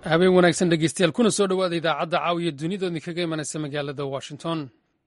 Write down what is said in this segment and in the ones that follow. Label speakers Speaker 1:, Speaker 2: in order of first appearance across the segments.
Speaker 1: habeen wanaagsan dhegeystayaal kuna soo dhowaada idaacadda caawiya dunida idinkaga imanaysa magaalada washington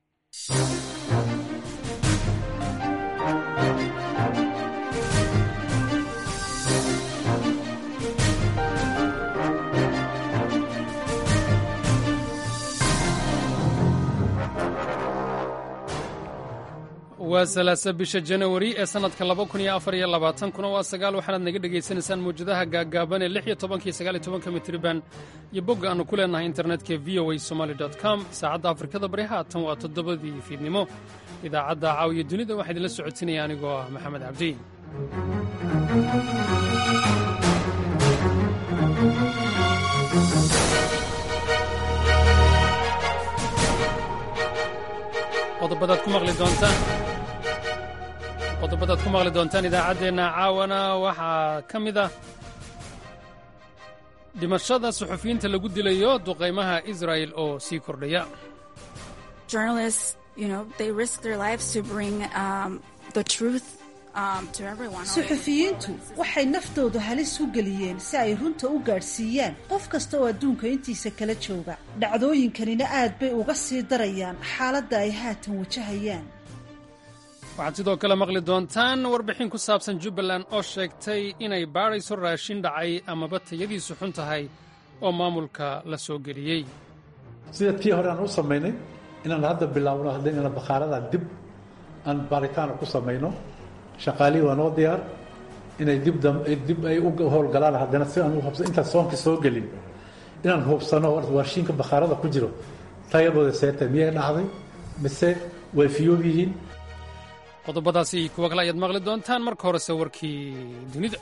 Speaker 1: waa salaasa bisha janawari ee sannadka laba kun iyo afar iyo labaatankuna waa sagaal waxaanaad naga dhegaysanaysaan mawjadaha gaaggaaban ee lix iyo tobankiyo sagaal iyo tobanka mitriban iyo bogga aannu ku leenahay internetka v o a somaali com saacadda afrikada bari haatan waa toddobadii fiidnimo idaacadda caawiya dunida waxaa idinla socotinaya anigoo ah maxamed cabdi qodobadaad ku maqli doontaan qodobadaad ku maqli doontaan idaacaddeenna caawana waxaa ka mid ah dhimashada suxufiyiinta lagu dilayo duqaymaha israa'el oo sii kordhaya
Speaker 2: suxufiyiintu waxay naftoodu halis u geliyeen si ay runta u gaadhsiiyaan qof kasta oo adduunka intiisa kala jooga dhacdooyinkanina aad bay uga sii darayaan xaaladda ay haatan wajahayaan
Speaker 1: waxaad sidoo kale maqli doontaan warbixin ku saabsan jubbaland oo sheegtay inay baadhayso raashin dhacay amaba tayadiisu xun tahay oo maamulka la soo geliyey
Speaker 3: sida tii hore aan u samaynay inaan hadda bilaabno haddayna bakhaarada dib aan baaritaana ku samayno shaqaalihii waa noo diyaar inay dib ay u howlgalaan haddana si aan u hubsan intaan soonka soo gelin inaan hubsano warshiinka bakhaarada ku jiro tayadooda seeta miyay dhacday mise way fiyoob yihiin
Speaker 1: qodobadaasi kuwa kale ayaad maqli doontaan marka horese warkii dunida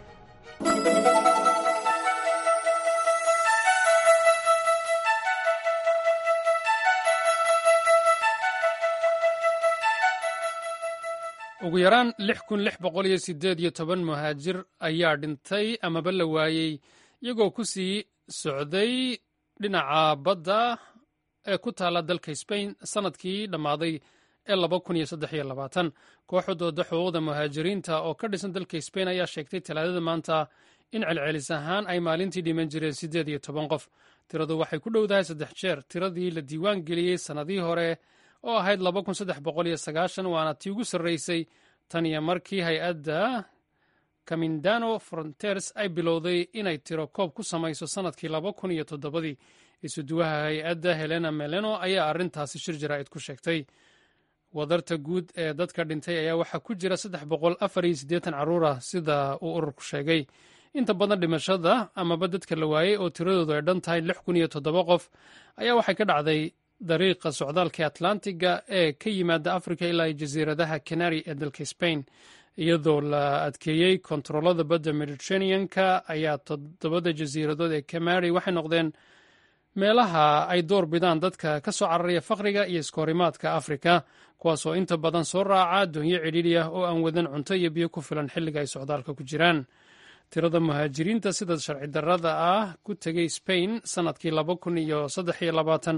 Speaker 1: ugu yaraan lix kun lix boqol iyo siddeed iyo toban muhaajir ayaa dhintay amaba la waayey iyagoo ku sii socday dhinaca badda ee ku taalla dalka sbain sannadkii dhammaaday ee laba kun iyo saddex iyo labaatan kooxdooda xuquuqda muhaajiriinta oo ka dhisan dalka sbain ayaa sheegtay talaadada maanta in celcelis ahaan ay maalintii dhiman jireen siddeed iyo toban qof tiradu waxay ku dhowdahay saddex jeer tiradii la diiwaan geliyey sannadii hore oo ahayd laba kun saddex boqol iyo sagaashan waana tii ugu sarraysay tan iyo markii hay-adda camindano fronters ay bilowday inay tiro koob ku samayso sannadkii laba kun iyo toddobadii isuduwaha hay-adda helena meleno ayaa arrintaasi shir jaraa'id ku sheegtay wadarta guud ee dadka dhintay ayaa waxaa ku jira saddex boqol afar iyo siddeetan carruur ah sida uu ururku sheegay inta badan dhimashada amaba dadka la waayey oo tiradoodu ay dhan tahay lix kun iyo toddoba qof ayaa waxay ka dhacday dariiqa socdaalka atlantiga ee ka yimaada africa ilaa jasiiradaha canary ee dalka spain iyadoo la adkeeyey kontaroolada badda mediterraneanka ayaa toddobada jasiiradood ee camary waxay noqdeen meelaha ay door bidaan dadka ka soo cararaya faqriga iyo iskoorimaadka afrika kuwaasoo inta badan soo raaca doonyo cidhiidhi ah oo aan wadan cunto iyo biyo ku filan xilliga ay socdaalka ku jiraan tirada muhaajiriinta sida sharci darrada ah ku tegay spain sannadkii laba kun iyo saddex iyo labaatan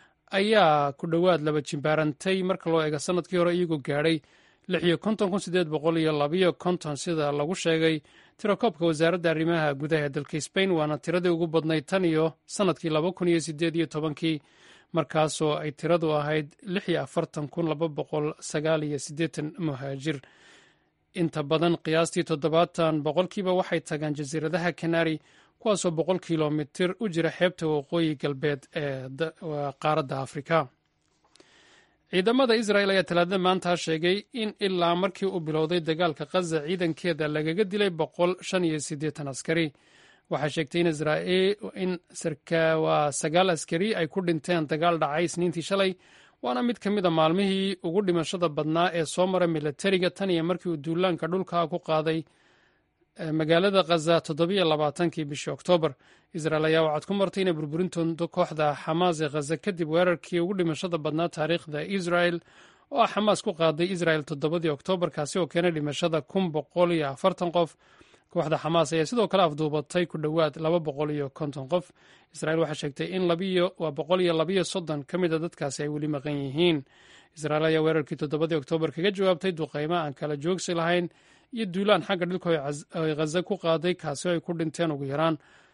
Speaker 1: ayaa ku dhowaad laba jimbaarantay marka loo eego sannadkii hore iyagoo gaadhay lix iyo konton kun siddeed boqol iyo labayo konton sida lagu sheegay tirakoobka wasaaradda arrimaha gudaha ee dalka spain waana tiradii ugu badnayd tan iyo sannadkii laba kun iyo siddeed iyo tobankii markaasoo ay tiradu ahayd lix iyo afartan kun laba boqol sagaal iyo siddeetan muhaajir inta badan qiyaastii toddobaatan boqolkiiba waxay tagaan jasiiradaha canary kuwaasoo boqol kilomitir u jira xeebta waqooyi galbeed ee qaaradda afrika ciidamada israel ayaa talaadada maanta sheegay in ilaa markii uu bilowday dagaalka khaza ciidankeeda lagaga dilay boqol shan iyo siddeetan askari waxay sheegtay in waa sagaal askari ay ku dhinteen dagaal dhacay isniintii shalay waana mid ka mid a maalmihii ugu dhimashada badnaa ee soo mara milatariga tan iyo markii uu duulaanka dhulka ku qaaday magaalada khaza toddobiyo labaatankii bishii oktoobar israel ayaa waxaad ku martay inay burburintooda kooxda xamaas ee khaza kadib weerarkii ugu dhimashada badnaa taariikhda israel oo ah xamaas ku qaaday israel toddobadii oktoobar kaasi oo keenay dhimashada kun boqol iyo afartan qof kooxda xamaas ayaa sidoo kale afduubatay ku dhowaad laba boqol iyo konton qof israel waxaa sheegtay in waa boqol iyo labayo soddon ka mid a dadkaasi ay weli maqan yihiin israel ayaa weerarkii toddobadii oktoobar kaga jawaabtay duqaymo aan kala joogsi lahayn iyo duulaan xagga dhilka ay khaza ku qaaday kaasi oo ay ku dhinteen ugu yaraan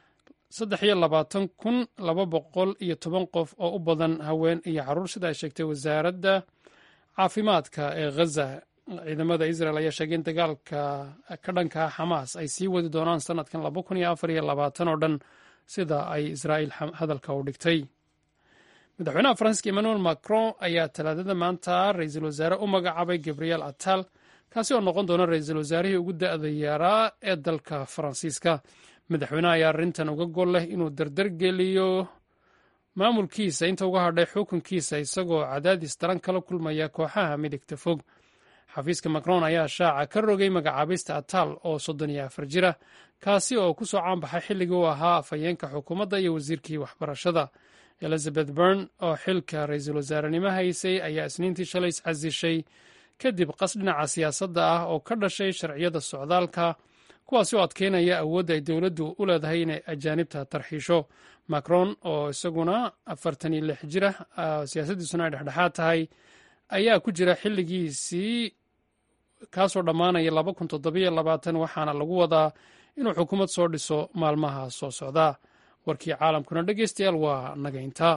Speaker 1: saddex iyo labaatan kun laba boqol iyo toban qof oo u badan haween iyo caruur sida ay sheegtay wasaaradda caafimaadka ee ghaza ciidamada israel ayaa sheegay in dagaalka ka dhanka xamaas ay sii wadi doonaan sanadkan laba kun iyo afar iyo labaatan oo dhan sida ay israa'iil hadalka u dhigtay madaxweynaha faransiiska emmanuel macron ayaa talaadada maanta ra-iisul wasaare u magacaabay gabriel atal kaasi oo noqon doona ra-iisul wasaarihii ugu da-da yaaraa ee dalka faransiiska madaxweynaha ayaa arrintan uga gol leh inuu dardar geliyo maamulkiisa inta uga hadhay xukunkiisa isagoo cadaadis daran kala kulmaya kooxaha midigta fog xafiiska macron ayaa shaaca ka rogay magacaabista atal oo soddon iyo afar jira kaasi oo ku soo caanbaxay xilligii uu ahaa afhayeenka xukuumadda iyo wasiirkii waxbarashada elizabeth bern oo xilka ra-iisul wasaarenimo haysay ayaa isniintii shalay iscasishay kadib qas dhinaca siyaasadda ah oo ka dhashay sharciyada socdaalka kuwaasi oo adkeynaya awoodda ay dowladdu u leedahay inay ajaanibta tarxiisho macron oo isaguna afartan iyo lix jira siyaasaddiisuna ay dhexdhexaad tahay ayaa ku jira xilligiisii kaasoo dhammaanaya laba kun toddobiyo labaatan waxaana lagu wadaa inuu xukuumad soo dhiso maalmaha soo socda warkii caalamkuna dhegeystayaal waa nagaynta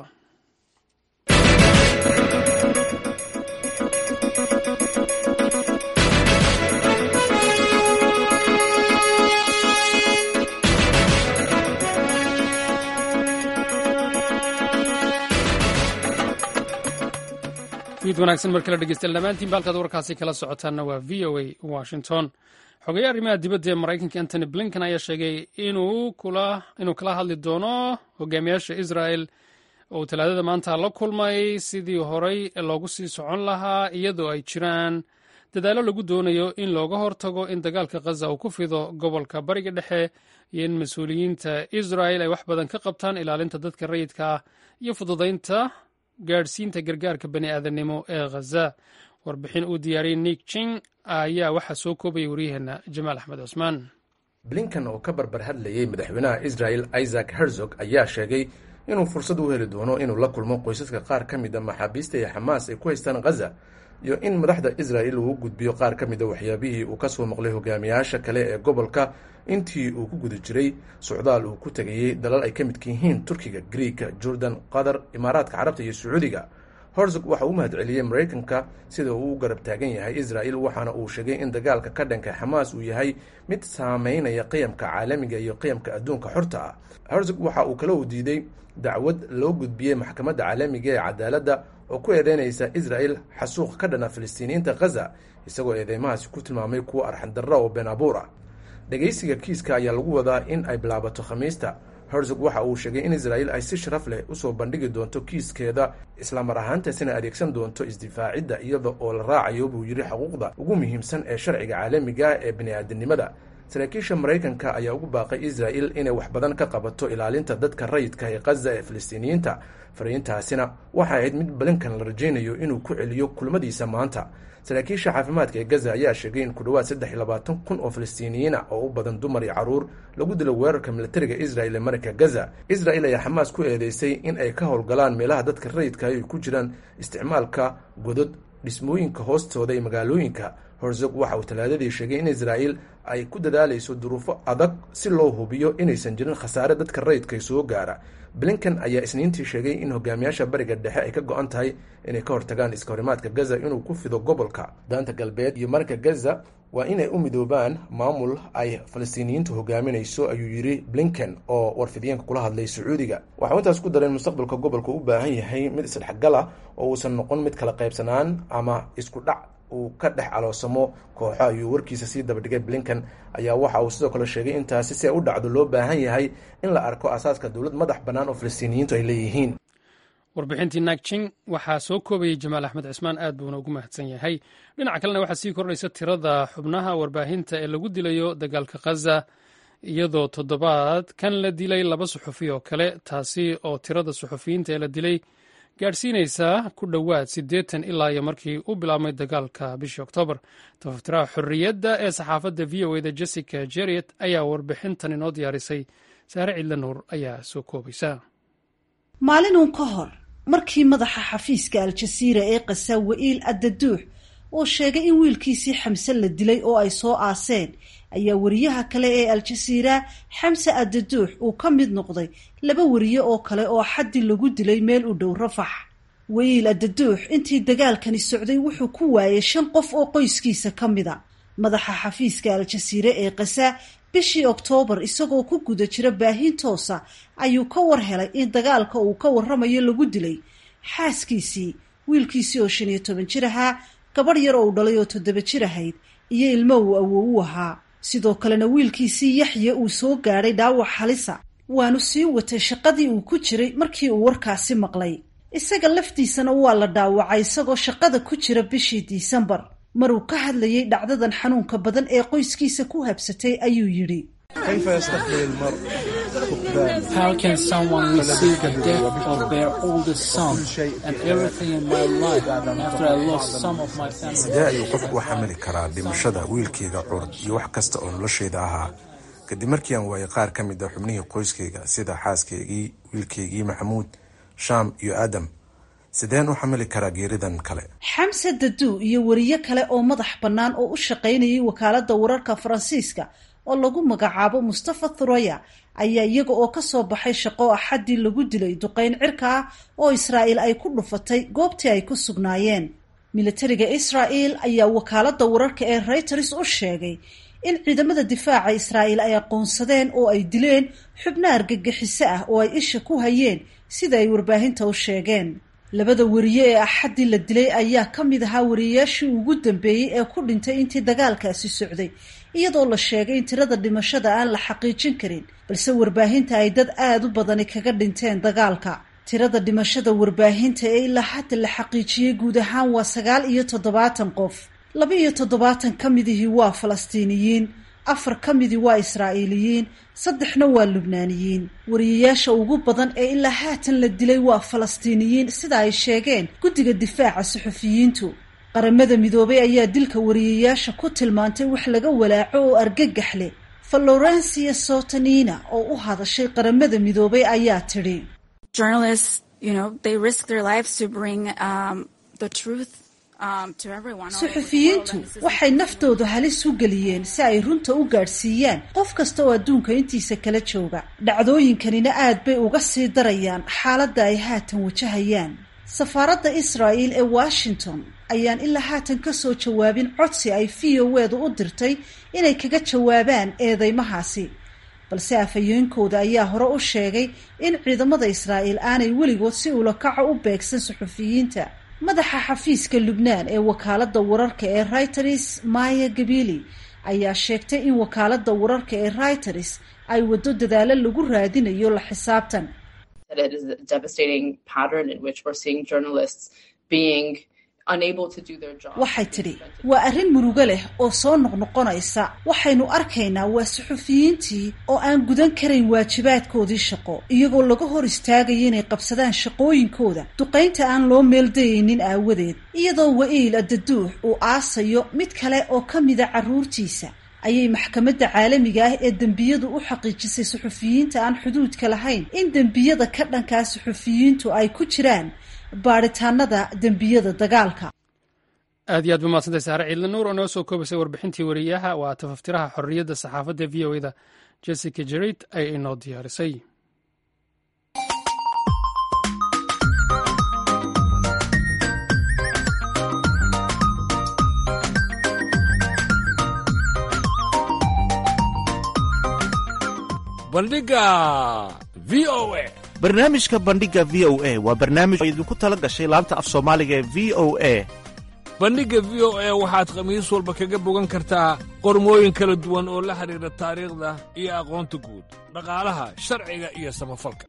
Speaker 1: fiid wanaagsan mar kale dhegeystayaal dhammaantiin baalkaad warkaasi kala socotaanna waa v o a washington xogeeye arrimaha dibadda ee maraykanka antony blinken ayaa sheegay inuu kala hadli doono hogaamiyaasha israel oo talaadada maanta la kulmay sidii horey loogu sii socon lahaa iyadoo ay jiraan dadaallo lagu doonayo in looga hortago in dagaalka khaza uu ku fido gobolka bariga dhexe iyo in mas-uuliyiinta israel ay wax badan ka qabtaan ilaalinta dadka rayidka ah iyo fududaynta gaadhsiinta gargaarka bani aadamnimo ee khaza warbixin uu diyaariyey nik jing ayaa waxaa soo koobaya waryaheena jamaal axmed cusmaan
Speaker 4: blinkan oo ka barbar hadlayey madaxweynaha israel isaac herzog ayaa sheegay inuu fursad u heli doono inuu la kulmo qoysaska qaar ka mida maxaabiista ee xamaas ay ku haystaan khaza iyo in madaxda israel uu gudbiyo qaar ka mida waxyaabihii uu ka soo maqlay hogaamiyaasha kale ee gobolka intii uu ku guda jiray socdaal uu ku tegayey dalal ay ka midka yihiin turkiga griika jordan qatar imaaraadka carabta iyo sacuudiga horzog waxa uu mahad celiyey maraykanka sida uu u garab taagan yahay israel waxaana uu sheegay in dagaalka ka dhanka xamaas uu yahay mid saameynaya qiyamka caalamiga iyo qiyamka adduunka xorta ah horzog waxa uu kala u diiday dacwad loo gudbiyey maxkamadda caalamiga ee cadaaladda oo ku eedeynaysa israel xasuuq ka dhana filistiiniyiinta khaza isagoo eedeymahaasi ku tilmaamay kuwo arxandarra oo been abuur ah dhegaysiga kiiska ayaa lagu wadaa in ay bilaabato khamiista herzog waxa uu sheegay in israel ay si sharaf leh usoo bandhigi doonto kiiskeeda islamar ahaantaasina adeegsan doonto isdifaacidda iyada oo la raacayo buu yidhi xuquuqda ugu muhiimsan ee sharciga caalamiga ee bini-aadanimada saraakiisha maraykanka ayaa ugu baaqay israel inay wax badan ka qabato ilaalinta dadka rayidka ee khaza ee filistiiniyiinta fariintaasina waxay ahayd mid blinkan la rajaynayo inuu ku celiyo kulmadiisa maanta saraakiisha caafimaadka ee gaza ayaa sheegay in ku dhowaad saddex iyo labaatan kun oo filistiiniyiina oo u badan dumar iyo caruur lagu dilo weerarka militariga israel ee marinka gaza israel ayaa xamaas ku eedeysay in ay ka howlgalaan meelaha dadka rayidka ay ku jiraan isticmaalka godod dhismooyinka hoostooda ee magaalooyinka horzog waxa uu talaadadii sheegay in israel ay ku dadaalayso duruufo adag si loo hubiyo inaysan jirin khasaare dadka rayidka soo gaara blinken ayaa isniintii sheegay in hogaamiyaasha bariga dhexe ay ka go-an tahay inay ka hortagaan iska horimaadka gaza inuu ku fido gobolka daanta galbeed iyo marinka gaza waa inay u midoobaan maamul ay falastiiniyiintu hogaaminayso ayuu yidhi blinken oo warfidyaenka kula hadlay sacuudiga waxau intaas ku dareen mustaqbalka gobolka u baahan yahay mid isdhexgal ah oo uusan noqon mid kala qaybsanaan ama isku dhac uu ka dhex caloosamo kooxo ayuu warkiisa sii dabadhigay blinken ayaa waxa uu sidoo kale sheegay intaasi si ay u dhacdo loo baahan yahay in la arko asaaska dowlad madax bannaan oo falastiiniyiintu ay leeyihiin
Speaker 1: warbixintii nagjing waxaa soo koobayay jamaal axmed cismaan aad buuna ugu mahadsan yahay dhinaca kalena waxaa sii kordhaysa tirada xubnaha warbaahinta ee lagu dilayo dagaalka khaza iyadoo toddobaad kan la dilay laba suxufi oo kale taasi oo tirada suxufiyiinta ee la dilay gaadhsiinaysaa ku dhowaad siddeetan ilaa iyo markii u bilaabmay dagaalka bishii oktoobar tafatiraha xorriyadda ee saxaafadda v o eda jessica jeriet ayaa warbixintan inoo diyaarisay saare cidla nuur ayaa soo koobaysa
Speaker 2: maalin uun ka hor markii madaxa xafiiska al-jasiira ee qasa wa'iil addaduux uu sheegay in wiilkiisii xamse la dilay oo ay soo aaseen ayaa wariyaha kale ee al-jasiira xamse adaduux uu ka mid noqday laba wariye oo kale oo xaddi lagu dilay meel u dhow rafax wayiil adaduux intii dagaalkani socday wuxuu ku waayay shan qof oo qoyskiisa ka mida madaxa xafiiska al-jasiire ee kasa bishii oktoobar isagoo ku guda jira baahin toosa ayuu ka war helay in dagaalka uu ka warramayo lagu dilay xaaskiisii wiilkiisii oo shan iyo toban jir ahaa gabadh yar oo u dhalay oo toddoba jir ahayd iyo ilmo uu awow u ahaa sidoo kalena wiilkiisii yaxye uu soo gaadhay dhaawac halisa waanu sii watay shaqadii uu ku jiray markii uu warkaasi maqlay isaga laftiisana waa la dhaawacay isagoo shaqada ku jira bishii disembar maruu ka hadlayay dhacdadan xanuunka badan ee qoyskiisa ku habsatay ayuu yidhi
Speaker 5: How can someone receive the death of their oldest son and everything in my life after I lost some of my family?
Speaker 6: sidee ayuu qofku u xamili karaa dhimashada wiilkayga curd iyo wax kasta oo noloshayda ahaa kadib markii aan waayay qaar ka mid a xubnihii qoyskayga sida xaaskaygii wiilkaygii maxamuud shaam iyo aadam sideen u xamili karaa geeridan kale
Speaker 2: xamse daduu iyo wariye kale oo madax bannaan oo u shaqaynayay wakaaladda wararka faransiiska oo lagu magacaabo mustafa thuraya ayaa iyaga oo ka soo baxay shaqo axaddii lagu dilay duqayn cirka ah oo israa'iil ay ku dhufatay goobtii ay ku sugnaayeen militariga israa'iil ayaa wakaaladda wararka ee reuters u sheegay in ciidamada difaaca israa'iil ay aqoonsadeen oo ay dileen xubno argagixiso ah oo ay isha ku hayeen sida ay warbaahinta u sheegeen labada wariye ee axaddii la dilay ayaa ka mid ahaa wariyeyaashii ugu dambeeyey ee ku dhintay intii dagaalkaasi socday iyadoo la sheegay in tirada dhimashada aan la xaqiijin karin balse warbaahinta ay dad aada u badani kaga dhinteen dagaalka tirada dhimashada warbaahinta ee ilaa hadda la xaqiijiyey guud ahaan waa sagaal iyo toddobaatan qof laba iyo toddobaatan ka midihii waa falastiiniyiin afar ka midii waa israa'iiliyiin saddexna waa lubnaaniyiin wariyayaasha ugu badan ee ilaa haatan la dilay waa falastiiniyiin sida ay sheegeen guddiga difaaca suxufiyiintu qaramada midoobay ayaa dilka wariyayaasha ku tilmaantay wax laga walaaco oo argagax leh valorencia sotanina oo u hadashay qaramada midoobay ayaa tidhi suxufiyiintu waxay naftooda halis u geliyeen si ay runta u gaadhsiiyaan qof kasta oo adduunka intiisa kala jooga dhacdooyinkanina aad bay uga sii darayaan xaaladda ay haatan wajahayaan safaaradda israa'il ee washington ayaan ilaa haatan ka soo jawaabin codsi ay v o edu u dirtay inay kaga jawaabaan eedeymahaasi balse afhayeenkooda ayaa hore u sheegay in ciidamada israa'iil aanay weligood si ulakaca u beegsan suxufiyiinta madaxa xafiiska lubnaan ee wakaaladda wararka ee reuters maya gabili ayaa sheegtay in wakaaladda wararka ee reuters ay waddo dadaalo lagu raadinayo la xisaabtan waxay tidhi waa arrin murugo leh oo soo noqnoqonaysa waxaynu arkaynaa waa suxufiyiintii oo aan gudan karayn waajibaadkoodii shaqo iyagoo laga hor istaagaya inay qabsadaan shaqooyinkooda duqaynta aan loo meeldayaynin aawadeed iyadoo wa'iil adaduux uu aasayo mid kale oo ka mida carruurtiisa ayay maxkamadda caalamiga ah ee dembiyadu u xaqiijisay suxufiyiinta aan xuduudka lahayn in dembiyada ka dhankaa suxufiyiintu ay ku jiraan baaritaanada dembiyada dagaalka
Speaker 1: aad iyo aad ba mahadsantay saare ciidla nuur oo noo soo koobisay warbixintii wariyaha waa tafaftiraha xorriyadda saxaafadda v o eda jessica jerid ay inoo diyaarisay
Speaker 7: bandhiga v o a
Speaker 8: barnaamijka bandhiga v o a waa barnaamij oo idinku tala gashay laanta af soomaaliga ee v o a
Speaker 7: bandhigga v o a waxaad khamiis walba kaga bogan kartaa qormooyin kala duwan oo la xidhiidha taariikhda iyo aqoonta guud dhaqaalaha sharciga iyo samafalka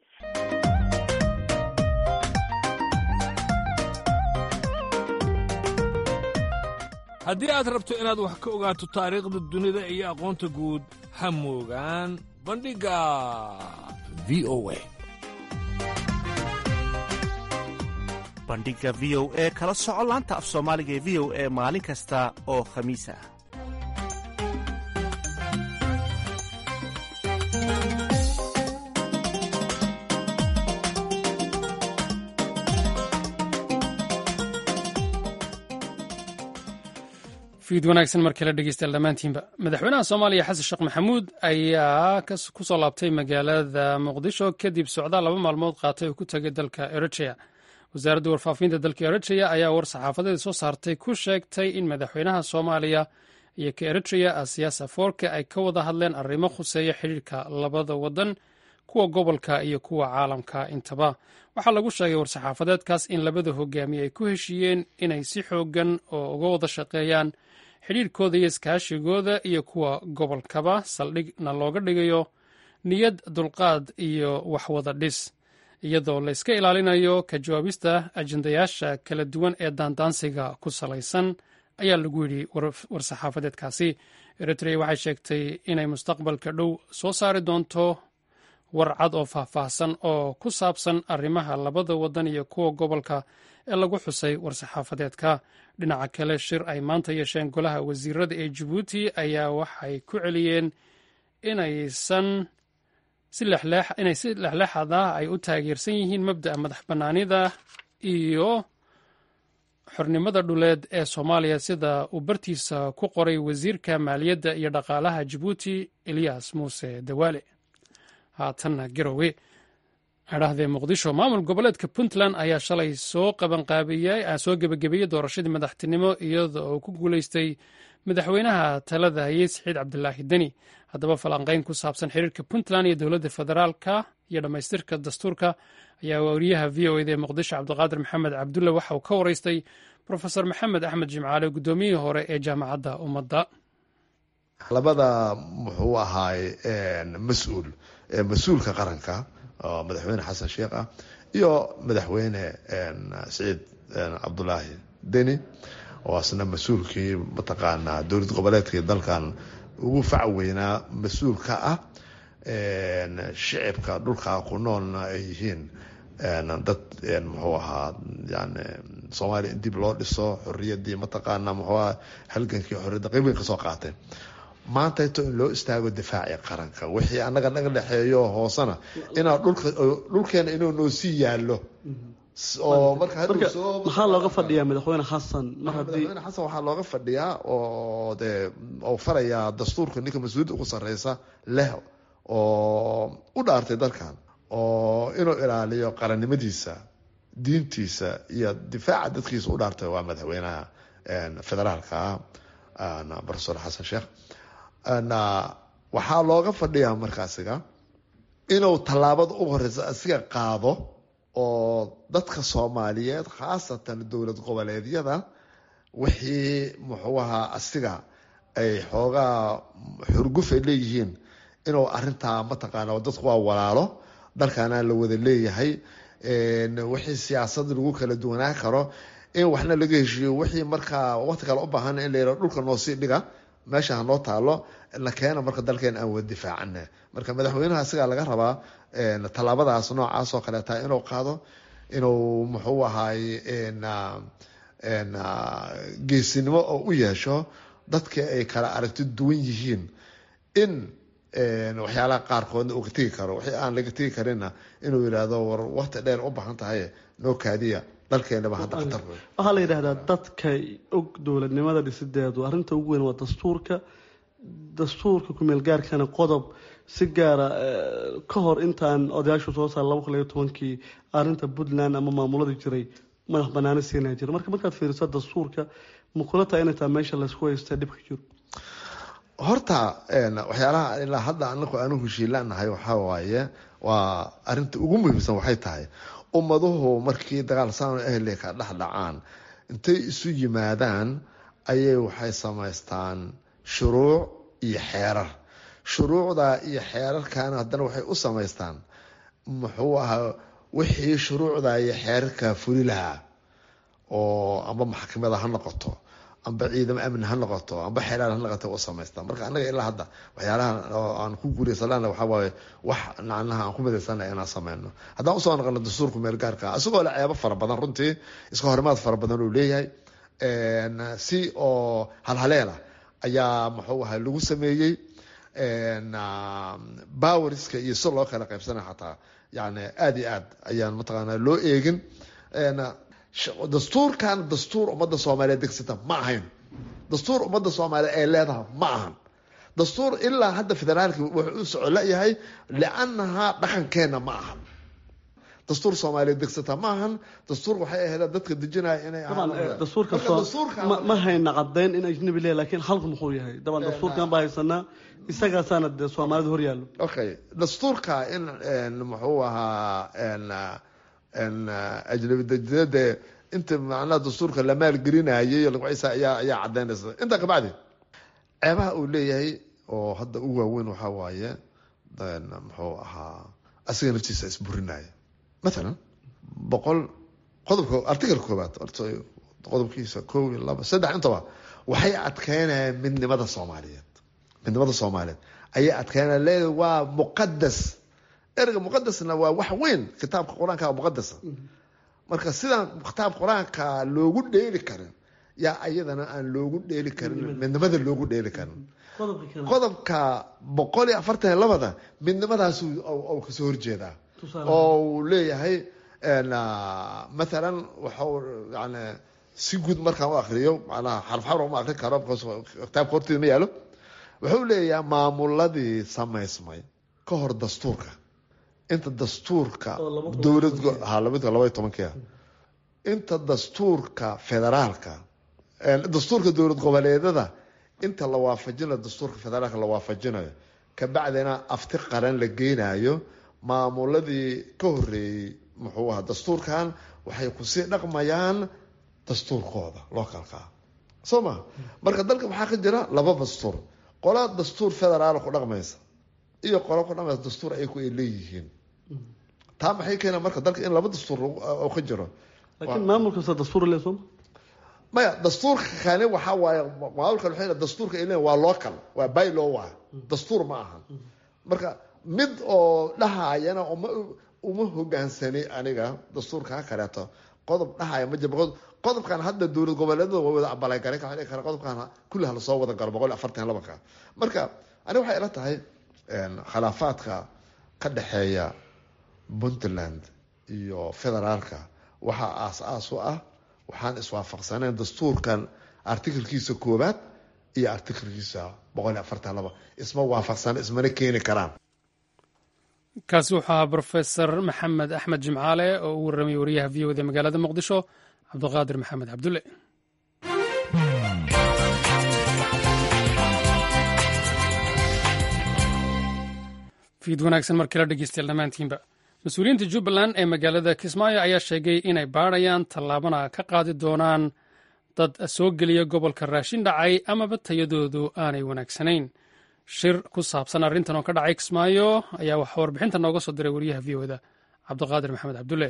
Speaker 7: haddii aad rabto inaad wax ka ogaato taariikhda dunida iyo aqoonta guud ha moogaan bandhigga v o a
Speaker 8: bandhiga v o e kala soco laanta af soomaaliga ee v o e maalin kasta oo khamiis ah
Speaker 1: v fiid wanaagsan mar kale dhegeystayaal dhammaantiinba madaxweynaha soomaaliya xasan sheekh maxamuud ayaa ku soo laabtay magaalada muqdisho kadib socdaal laba maalmood qaatay oo ku tegay dalka eritrea wasaaradda warfaafinta dalka eritrea ayaa war saxaafadeed soo saartay ku sheegtay in madaxweynaha soomaaliya iyo ka eritrea asiyaas afoorka ay ka wada hadleen arrimo khuseeya xidhiirka labada wadan kuwa gobolka iyo kuwa caalamka intaba waxaa lagu sheegay war-saxaafadeedkaas in labada hogaamiye ay ku heshiiyeen inay si xoogan oo uga wada shaqeeyaan xidhiirkooda iyo iskaashigooda iyo kuwa gobolkaba saldhigna looga dhigayo niyad dulqaad iyo waxwada dhis iyadoo la iska ilaalinayo ka jawaabista ajendayaasha kala duwan ee daandaansiga ku salaysan ayaa lagu yidhi war-saxaafadeedkaasi eritrea waxay sheegtay inay mustaqbalka dhow soo saari doonto war cad oo faahfaahsan oo ku saabsan arrimaha labada wadan iyo kuwa gobolka ee lagu xusay war-saxaafadeedka dhinaca kale shir ay maanta yeesheen golaha wasiirada ee jabuuti ayaa waxay ku celiyeen inaysan inay si lexleexad ah ay u taageersan yihiin mabda'a madax bannaanida iyo xornimada dhuleed ee soomaaliya sida uu bartiisa ku qoray wasiirka maaliyadda iyo dhaqaalaha jabuuti eliyas muuse dawaale haatanna garowe adhahdee muqdisho maamul goboleedka puntland ayaa shalay soo qabanqaabiyey soo gebagabeeyey doorashadii madaxtinimo iyada oo ku guuleystay madaxweynaha talada hayey saxiid cabdilaahi deni haddaba falanqeyn ku saabsan xiriirka puntland iyo dowladda federaalka iyo dhammaystirka dastuurka ayaa wariyaha v o eda ee muqdisho cabdiqaadir maxamed cabdulle waxa uu ka wareystay profesor maxamed axmed jimcaale guddoomiyihii hore ee jaamacadda ummadda
Speaker 9: labada muxuu ahaay mas-uul mas-uulka qaranka oo madaxweyne xasan sheekh ah iyo madaxweyne saciid cabdulaahi deni oo asna mas-uulkii mataqaanaa dowlad goboleedkii dalkan ugu fac weynaa mas-uul ka ah shicibka dhulkaa ku noolna ay yihiin dad muxuu ahaa yani soomaaliya in dib loo dhiso xoriyadii mataqaana muxuu aha halgankii xoriyadda qayb weyn kasoo qaatay maanta ito in loo istaago difaaci qaranka wixii annaga naga dhexeeyo hoosena inaa dhulka dhulkeena inuu noo sii yaallo oo marka
Speaker 10: maxaa looga fadhiyaa madaxweyne xasan mar haddii
Speaker 9: madaxweyne xasan waxaa looga fadhiyaa oo dee oo farayaa dastuurka ninka mas-uuliyadda ugu sarreysa leh oo u dhaartay dalkan oo inuu ilaaliyo qarannimadiisa diintiisa iyo difaaca dadkiisa u dhaartay waa madaxweynaha federaalka ah profesor xasan sheekh waxaa looga fadhiyaa markaasiga inuu tallaabada ugu horeysa asiga qaado oo dadka soomaaliyeed khaasatan dowlad goboleedyada wixii muxuu ahaa asiga ay xoogaa xurguf ay leeyihiin inuu arintaa mataqaana dadku waa walaalo dalkaana la wada leeyahay wixii siyaasad lagu kala duwanaan karo in waxna laga heshiiyo wixii markaa waqti kale u baahan in la yihao dhulka noo sii dhiga meesha hanoo taalo la keena marka dalkeena aan wada difaacana marka madaxweynaha asigaa laga rabaa tallaabadaas noocaas oo kaleeta inuu qaado inuu muxuu ahaay geesinimo oo u yeesho dadka ay kala aragti duwan yihiin in waxyaalaha qaarkoodna uu ka tegi karo wixii aan laga tegi karinna inuu yidhaahdo war waqti dheer u baahan tahay noo kaadiya dalkeenaba hadda khatar wey
Speaker 10: waxaa la yidhahdaa dadka og dowladnimada dhisideedu arrinta ugu weyn waa dastuurka dastuurka kumeel gaarkana qodob si gaara ka hor intaan odayaashu soo saar laba kun iyo tobankii arrinta puntland ama maamuladii jiray madax banaani siinaa jira marka markaad fiiriso dastuurka ma kula tahay inay tahay meesha laysku haysta dhibka jiro
Speaker 9: horta waxyaalaha ilaa hadda anaku aanu heshiilaanahay waxaa waaye waa arinta ugu muhiimsan waxay tahay ummaduhu markii dagaal saan ahli ka dhex dhacaan intay isu yimaadaan ayay waxay samaystaan shuruuc iyo xeerar shuruucda iyo xeerarkana haddana waxay u samaystaan muxuu ahaa wixii shuruucda iyo xeerarka fuli lahaa oo amba maxkamada ha noqoto amba ciidamo amni ha noqoto amba xeeraar ha noqoto u samaystaan marka annaga ilaa hadda waxyaalaha aan ku guulaysanana waxaa waaye wax nacnaha aan ku midaysana inaan sameyno haddaan usoo noqono dastuurka meelgaarka isagoo le ceebo fara badan runtii iska horimaad fara badan uu leeyahay si oo halhaleela ayaa muxuu ahay lagu sameeyey boweriska iyo si loo kala qaybsanay xataa yani aada iyo aad ayaan mataqaana loo eegin dastuurkan dastuur ummadda soomaaliyeed degsata ma ahayn dastuur ummadda soomaaliya ay leedahay ma ahan dastuur ilaa hadda federaalka wuxuu u soco layahay liannahaa dhaqankeenna ma ahan dastuur soomaaliya degsata ma ahan dastuur waxay ahayd dadka dejinaya inay
Speaker 10: dastuurka ma hayna cadayn in ajnabi leeyahay laakiin halku muxuu yahay daban dastuurkan baa haysanaa isagaasaana dee soomaalida hor yaallo
Speaker 9: okay dastuurka in muxuu ahaa ajnabi dejinade inta macnaha dastuurka la maalgelinayay lagciisa ayaa ayaa cadaynaysa intaa kabacdi ceebaha uu leeyahay oo hadda u waaweyn waxaa waaye muxuu ahaa asiga naftiisa isburinaya mathalan boqol qodobka article koobaad qodobkiisa kow iyo laba saddex intaba waxay adkeynayaan midnimada soomaaliyeed midnimada soomaaliyeed ayay adkeynaya leedahay waa muqadas ereyga muqadasna waa wax weyn kitaabka qur-aanka muqadasa marka sidaan kitaab qur-aanka loogu dheeli karin yaa ayadana aan loogu dheeli karin midnimada loogu dheeli karin qodobka boqol iyo afartan iyo labada midnimadaas kasoo horjeedaa oo uu leeyahay mathalan waxau yani si guud markaan u akriyo macnaha xarf xarf uma akrin karo kitaabka horteeda ma yaalo wuxuu leeyahay maamuladii samaysmay ka hor dastuurka inta dastuurka dowlad labadka laba iyo tobankia inta dastuurka federaalka dastuurka dowlad goboleedada inta la waafajinayo dastuurka federaalka la waafajinayo kabacdina afti qaran la geynayo maamuladii ka horeeyey muxuu ahaa dastuurkan waxay kusii dhaqmayaan dastuurkooda localkaa soo ma marka dalka waxaa ka jira laba dastuur qola dastuur federaal ku dhaqmaysa iyo qola ku dhaqmaysa dastuur ayaku ay leeyihiin taa maxay keena marka dalka in laba dastuur ka jiro
Speaker 10: laakiin maamul kasta dastuur le sooma
Speaker 9: maya dastuurka kani waxaa waaye maamulka waxay dastuurka ay leeyihin waa local waa bylaw waa dastuur ma aha marka mid oo dhahayana uma uma hogaansani aniga dastuurka ha kaleeto qodob dhahaya ma jiro qodobkan hadda dowlad goboleedada waa wada abalagaray kara qodobkan kullaha lasoo wada galo boqol iyo afartan labanka marka aniga waxay ila tahay khilaafaadka ka dhexeeya puntland iyo federaalka waxaa aas-aas u ah waxaan iswaafaqsaneen dastuurkan artikelkiisa koowaad iyo artikelkiisa boqol iyo afartan laba isma waafaqsan ismana keeni karaan
Speaker 1: kaasi wuxuu ahaa brofesor maxamed axmed jimcaale oo u warramay wariyaha v o da magaalada muqdisho cabdiqaadir maxamed cabdulle fiid wanaagsan mar kale dhegeystayaal dhammaantiinba mas-uuliyiinta jubbaland ee magaalada kismaayo ayaa sheegay inay baadhayaan tallaabana ka qaadi doonaan dad soo geliya gobolka raashin dhacay amaba tayadoodu aanay wanaagsanayn shir ku saabsan arrintan oo ka dhacay kismaayo ayaa waxaa warbixinta nooga soo diray wariyaha v oda cabdiqaadir maxamed cabdulle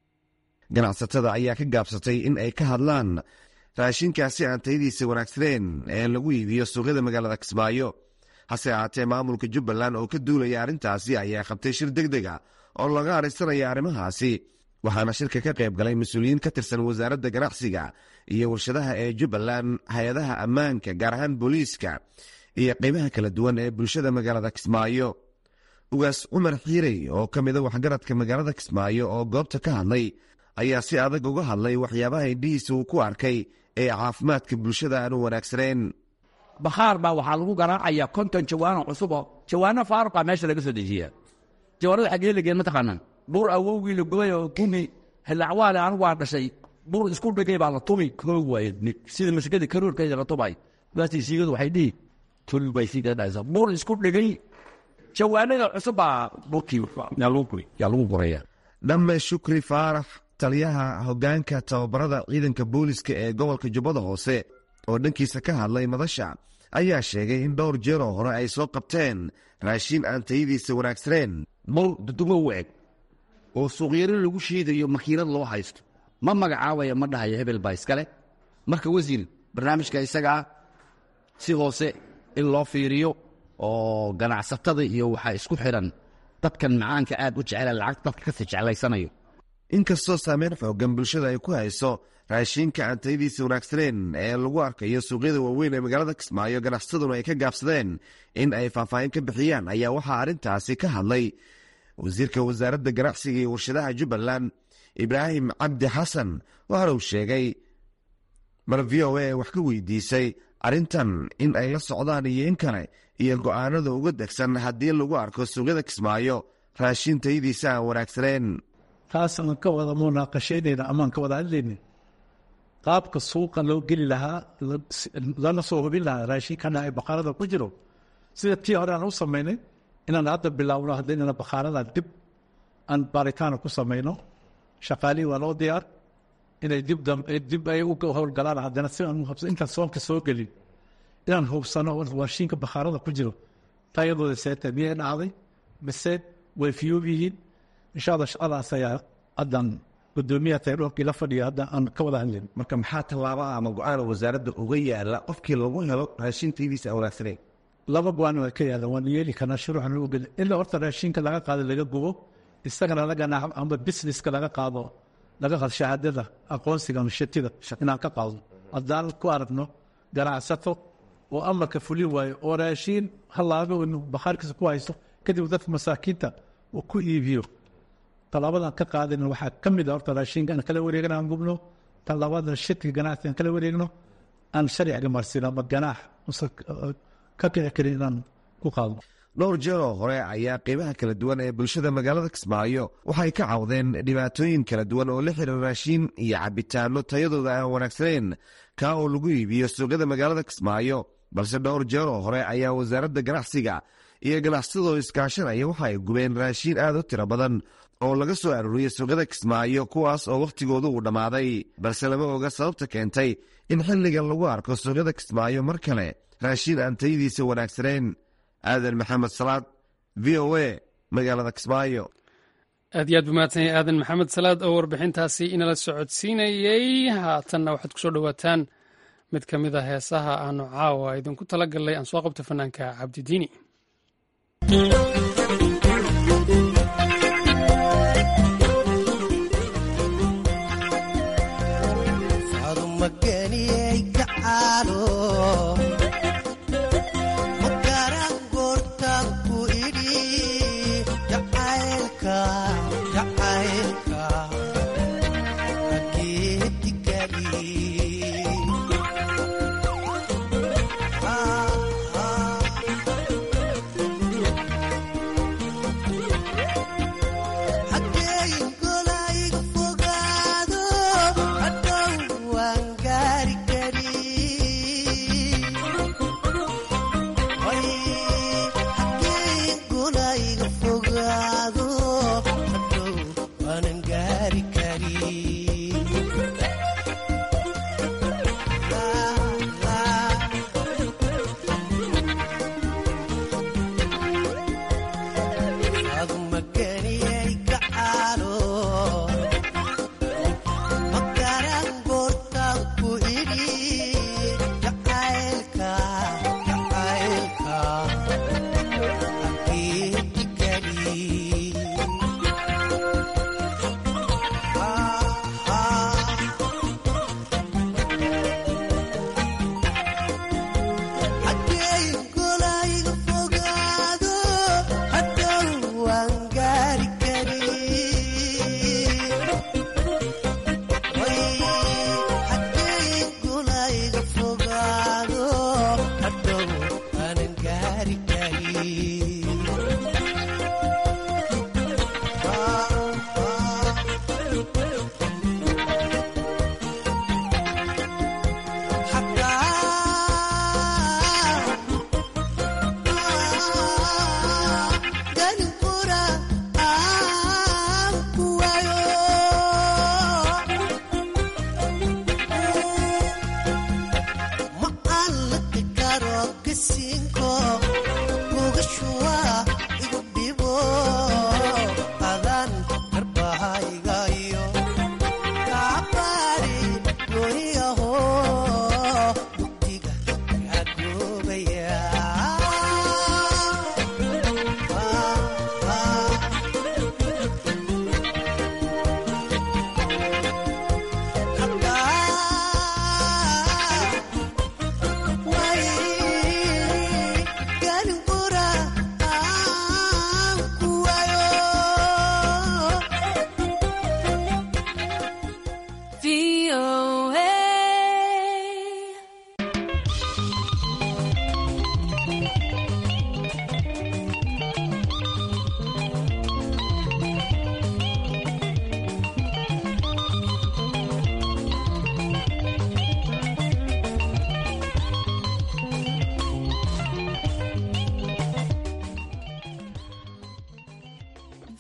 Speaker 11: ganacsatada ayaa ka gaabsatay in ay ka hadlaan raashinkaasi aan tayadiisa wanaagsaneen ee lagu iibiyo suuqyada magaalada kismaayo hase ahaatee maamulka jubbaland oo ka duulaya arrintaasi ayaa qabtay shir deg deg a oo laga adhaysanaya arrimahaasi waxaana shirka ka qayb galay mas-uuliyiin ka tirsan wasaaradda ganacsiga iyo warshadaha ee jubbaland hay-adaha ammaanka gaar ahaan booliiska iyo qaybaha kala duwan ee bulshada magaalada kismaayo ugaas cumar xiirey oo ka mida waxgaradka magaalada kismaayo oo goobta ka hadlay ayaa si adag uga hadlay waxyaabaha indhihiisa uu ku arkay ee caafimaadka bulshada aanu wanaagsanayn
Speaker 12: bakhaar baa waxaa lagu garaacaya konton jawaano cusubo jawaano faaruqa meesha laga soo dejiya jawaanada xaggee lageen mataqaanaa buur awowgii la gubay oo gumi hilacwaale anigu waa dhashay buur isku dhegay baa la tumi koo waaye sida masikada karuurkeeda la tumay baastii siigadu waxay dhihi tul bay sii dhaysa buur isku dhegay jawaanada cusub baa burkii yaa lagu guraya
Speaker 11: dhamme shukri faarax taliyaha hoggaanka tababarada ciidanka booliska ee gobolka jubbada hoose oo dhankiisa ka hadlay madasha ayaa sheegay in dhowr jeeroo hore ay soo qabteen raashiin aan tayadiisa wanaagsaneen
Speaker 12: bur dudumo u eg oo suuqyaro lagu shiidayo makiinad loo haysto ma magacaabaya ma dhahayo hebel baa iskale marka wasiir barnaamijka isagaa si hoose in loo fiiriyo oo ganacsatada iyo waxaa isku xidhan dadkan macaanka aad u jecela lacag dadka kasi jeclaysanayo
Speaker 11: inkastoo saameyn xoogan bulshada ay ku hayso raashiinka aan tayadiisa wanaagsaneen ee lagu arkayo suuqyada waaweyn ee magaalada kismaayo ganacsataduna ay ka gaabsadeen in ay faahfaahin ka bixiyaan ayaa waxaa arrintaasi ka hadlay wasiirka wasaaradda ganacsiga iyo warshadaha jubbaland ibraahim cabdi xasan waxaana uu sheegay mar v o a wax ka weydiisay arrintan in ay la socdaan iyo in kale iyo go'aanada uga degsan haddii lagu arko suuqyada kismaayo raashin tayadiisa aan wanaagsaneen
Speaker 3: taas aan ka wada munaaqashaynayna amaan ka wada hadlaynin qaabka suuqa loo geli lahaa lana soo hubin lahaa raashinkana ay bakhaarada ku jiro sida tii hore aan u samaynay inaan hadda bilaawno haddaynana bakhaarada dib aan baaritaana ku samayno shaqaalihii waa loo diyaar inay dib dib ay u howlgalaan haddana si aan hubsan intaan soonka soo gelin inaan hubsano raashinka bakhaarada ku jiro tayadooda seeta miyay dhacday mise way fiyoob yihiin insha allah shaqadaas ayaa haddan gudoomiyaha tayroorkii la fadhiya hadda aan ka wada hadlayn
Speaker 11: marka maxaa tallaaba ama go-aana wasaaradda uga yaala qofkii lagu helo raashin tayadiisa aan wanaagsaneyn
Speaker 3: laba go-aan waa ka yaalan waan yeeli karnaa shuruucan u geli ilaa horta raashinka laga qaado laga gubo isagana laga naaxo ama businesska laga qaado laga qaado shahaadada aqoonsiga ama shatida inaan ka qaado haddaan ku aragno ganacsato oo amarka fulin waayo oo raashiin halaabo inu bakhaarkiisa ku haysto kadib dadka masaakiinta uu ku iibiyo talaabadan ka qaadayna waxaa ka mid a horta raashinka aan kala wareegna aan gubno talabadan shirkiga ganacsiga aan kala wareegno aan sharciga marsiino ama ganaax ka kici karin inaan ku qaadno
Speaker 11: dhowr jeeroo hore ayaa qeybaha kala duwan ee bulshada magaalada kismaayo waxay ka cawdeen dhibaatooyin kala duwan oo la xiriira raashiin iyo cabitaano tayadooda aan wanaagsaneyn kaa oo lagu iibiyo suuqyada magaalada kismaayo balse dhowr jeeroo hore ayaa wasaaradda ganacsiga iyo ganacsatadoo iskaashanaya waxa ay gubeen raashiin aad u tiro badan oo laga soo arooriyey suuqyada kismaayo kuwaas oo wakhtigoodu uu dhammaaday balse lama oga sababta keentay in xilligan lagu arko suuqyada kismaayo mar kale raashiin aan tayadiisa wanaagsaneyn aadan maxamed salaad v o a magaalada kismaayo
Speaker 1: aad iyo aad buu mahadsan yahay aadan maxamed salaad oo warbixintaasi inala socodsiinayey haatanna waxaad ku soo dhowaataan mid ka mid a heesaha aanu caawa idinku tala gallay aan soo qabto fanaanka cabdidiini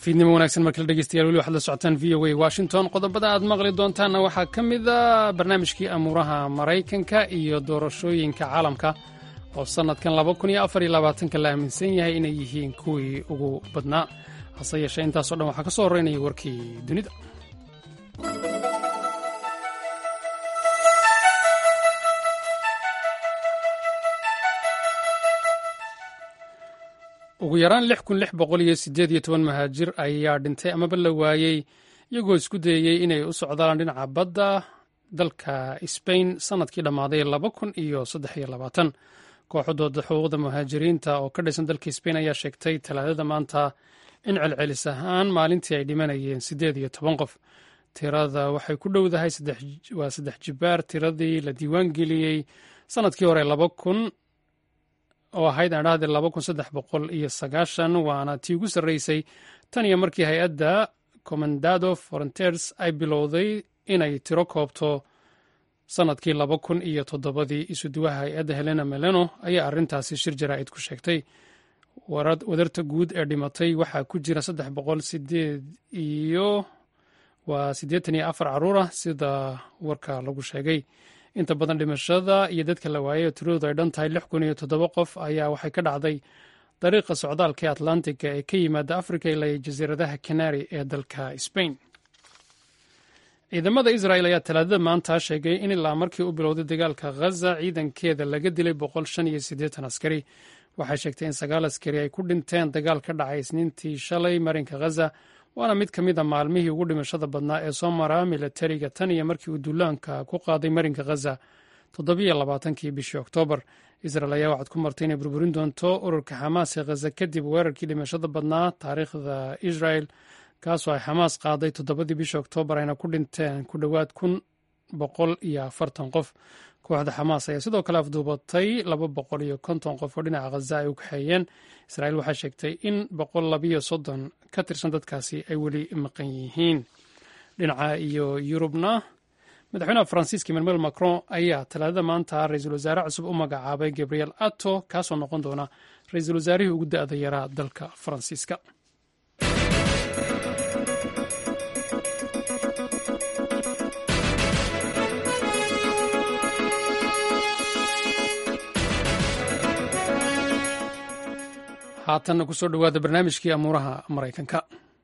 Speaker 1: fiidnimo wanaagsan markale dhegeystayaal weli waxaad la socotaan v o a washington qodobada aad maqli doontaanna waxaa ka mid a barnaamijkii amuuraha maraykanka iyo doorashooyinka caalamka oo sannadkan laba kun iyo afar iyo labaatanka la aaminsan yahay inay yihiin kuwii ugu badnaa hase yeeshee intaasoo dhan waxaa ka soo horreynaya warkii dunida ugu yaraan lix kun lix boqol iyo siddeed iyo toban mahaajir ayaa dhintay amaba la waayey iyagoo isku dayeyey inay u socdaan dhinaca badda dalka sbain sannadkii dhammaaday laba kun iyo saddex iyo labaatan kooxdooda xuquuqda muhaajiriinta oo ka dhisan dalka sbain ayaa sheegtay talaadada maanta in celcelis ahaan maalintii ay dhimanayeen siddeed iyo toban qof tirada waxay ku dhowdahay waa saddex jibaar tiradii la diiwaan geliyey sannadkii hore laba kun oo ahayd aan dhahday laba kun saddex boqol iyo sagaashan waana tii ugu sarreysay tan iyo markii hay-adda commandado frontiers ay bilowday inay tiro koobto sannadkii laba kun iyo toddobadii isuduwaha hay-adda helena meleno ayaa arrintaasi shir jaraa'id ku sheegtay wadarta guud ee dhimatay waxaa ku jira saddex boqol sideed iyo waa siddeetan iyo afar carruur ah sida warka lagu sheegay inta badan dhimashada iyo dadka la waayay oo tiradoodu ay dhan tahay lix kun iyo toddoba qof ayaa waxay ka dhacday dariiqa socdaalka ee atlantiga ee ka yimaada africa ilaa jasiiradaha canary ee dalka sbain ciidamada israel ayaa talaadada maanta sheegay in ilaa markii u bilowday dagaalka ghaza ciidankeeda laga dilay boqol shan iyo siddeetan askari waxay sheegtay in sagaal askari ay ku dhinteen dagaal ka dhacay isniintii shalay marinka ghaza waana mid ka mid a maalmihii ugu dhimashada badnaa ee soo mara milatariga tan iyo markii uu duulaanka ku qaaday marinka ghaza toddobiyo labaatankii bishii oktoobar israel ayaa waxaad ku martay inay burburin doonto ururka xamaas ee ghaza kadib weerarkii dhimashada badnaa taariikhda israel kaasoo ay xamaas qaaday toddobadii bishii oktoobar ayna ku dhinteen ku dhowaad kun boqol iyo afartan qof kooxda xamaas ayaa sidoo kale afduubatay laba boqol iyo konton qof oo dhinaca khaza ay u kaxeeyeen israa'iil waxay sheegtay in boqol labiyo soddon ka tirsan dadkaasi ay weli maqan yihiin dhinaca iyo yurubna madaxweynaha faransiiska emmanuel macron ayaa talaadada maanta ra-iisul wasaare cusub u magacaabay gabriel ato kaasoo noqon doona ra-iisul wasaarihii ugu da-da yaraa dalka faransiiska haatanna ku soo dhowaada barnaamijkii amuuraha maraykanka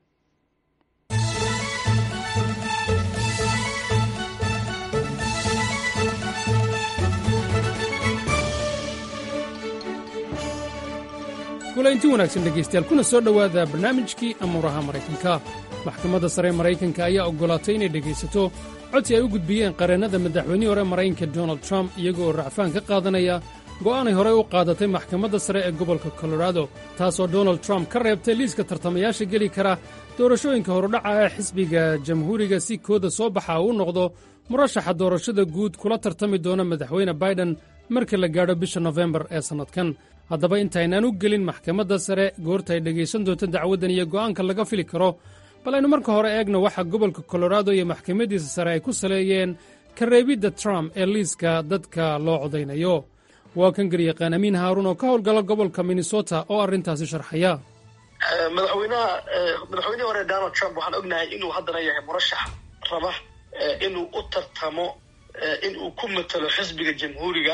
Speaker 1: kulaynti wanaagsan dhegaystayaal kuna soo dhowaada barnaamijkii amuuraha maraykanka maxkamadda sare ee maraykanka ayaa oggolaatay inay dhegaysato codsi ay u gudbiyeen qareennada madaxweynihii hore maraykanka donald trump iyaga oo racfaan ka qaadanaya go'aanay horey u qaadatay maxkamadda sare ee gobolka colorado taasoo donald trump ka reebtay liiska tartamayaasha geli kara doorashooyinka horudhaca ee xisbiga jamhuuriga si kooda soo baxa uu noqdo murashaxa doorashada guud kula tartami doona madaxweyne baiden marka la gaadho bisha nofembar ee sannadkan haddaba intaynaan u gelin maxkamadda sare goorta ay dhegaysan doonto dacwaddan iyo go'aanka laga fili karo bal aynu marka hore eegno waxa gobolka colorado iyo maxkamaddiisa sare ay ku saleeyeen ka reebidda trump ee liiska dadka loo codaynayo waa kan garyaqaan amiin haaruun oo ka howlgala gobolka minnesota oo arrintaasi sharxaya
Speaker 13: madaxweynaha madaxweynihii hore donald trump waxaan ognahay inuu haddana yahay murashax raba inuu u tartamo in uu ku matalo xisbiga jamhuuriga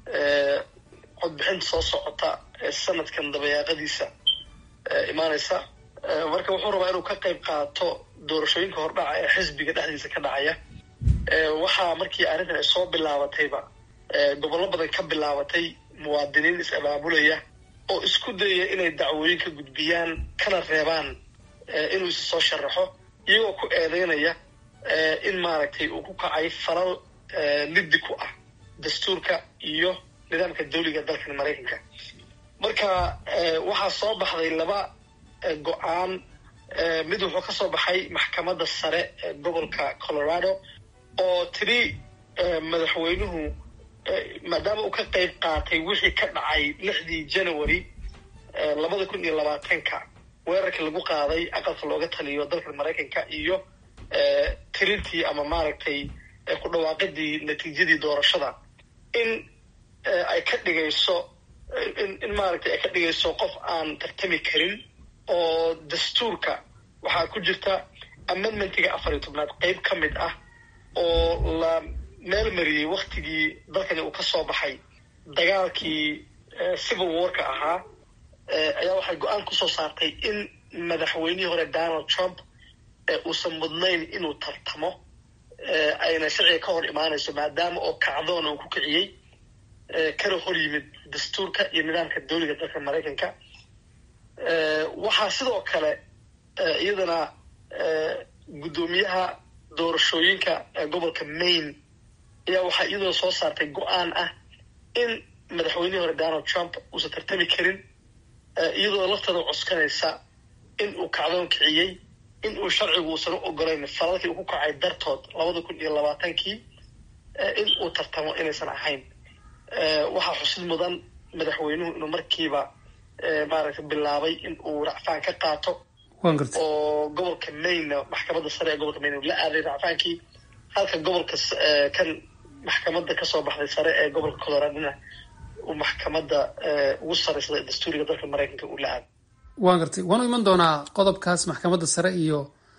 Speaker 13: codbixinta soo socota ee sanadkan dabayaaqadiisa imaanaysa marka wuxuu rabaa inuu ka qayb qaato doorashooyinka hordhaca ee xisbiga dhexdiisa ka dhacaya waxaa markii arrintan ay soo bilaabatayba gobollo badan ka bilaabatay muwaadiniin is-abaabulaya oo isku dayaya inay dacwooyin ka gudbiyaan kana reebaan inuu isa soo sharaxo iyagoo ku eedeynaya in maaragtay uu ku kacay falal liddi ku ah dastuurka iyo nidaamka dawliga dalkan maraykanka marka waxaa soo baxday laba go-aan mid wuxuu ka soo baxay maxkamadda sare ee gobolka colorado oo tiri madaxweynuhu maadaama uu ka qayb qaatay wixii ka dhacay lixdii january labada kun iyo labaatanka weerarkii lagu qaaday aqalka looga taliyo dalka maraykanka iyo tirintii ama maaragtay ku dhawaaqidii natiijadii doorashada in ay ka dhigayso in maaragtay ay ka dhigayso qof aan tartami karin oo dastuurka waxaa ku jirta amendmentiga afar iyo tobnaad qeyb ka mid ah oo la meel mariyey waktigii dalkani uu ka soo baxay dagaalkii civil warka ahaa ayaa waxay go-aan kusoo saartay in madaxweynihii hore donald trump uusan mudnayn inuu tartamo ayna sharciga ka hor imaanayso maadaama oo kacdoon uu ku kiciyey kana hor yimid dastuurka iyo nidaamka dowliga dalka maraykanka waxaa sidoo kale iyadana guddoomiyaha doorashooyinka gobolka maine ayaa waxaa iyadoo soo saartay go-aan ah in madaxweynihii hore donald trump uusan tartami karin iyadoo laftada cuskanaysa in uu kacdoon kiciyey in uu sharcigu uusan u ogolayn falalkii uu ku kacay dartood labada kun iyo labaatankii in uu tartamo inaysan ahayn waxaa xusid mudan madaxweynuhu inuu markiiba maaragtay bilaabay in uu racfaan ka qaato oo gobolka maine maxkamadda sare ee gobolka maine la aaday racfaankii halka gobolka kan maxkamadda kasoo baxday sare ee gobolka coloradona uu maxkamadda ugu sareysaday ee dastuuriga dalka maraykanka uu la aaday
Speaker 1: waan gartay waanu iman doonaa qodobkaas maxkamadda sare iyo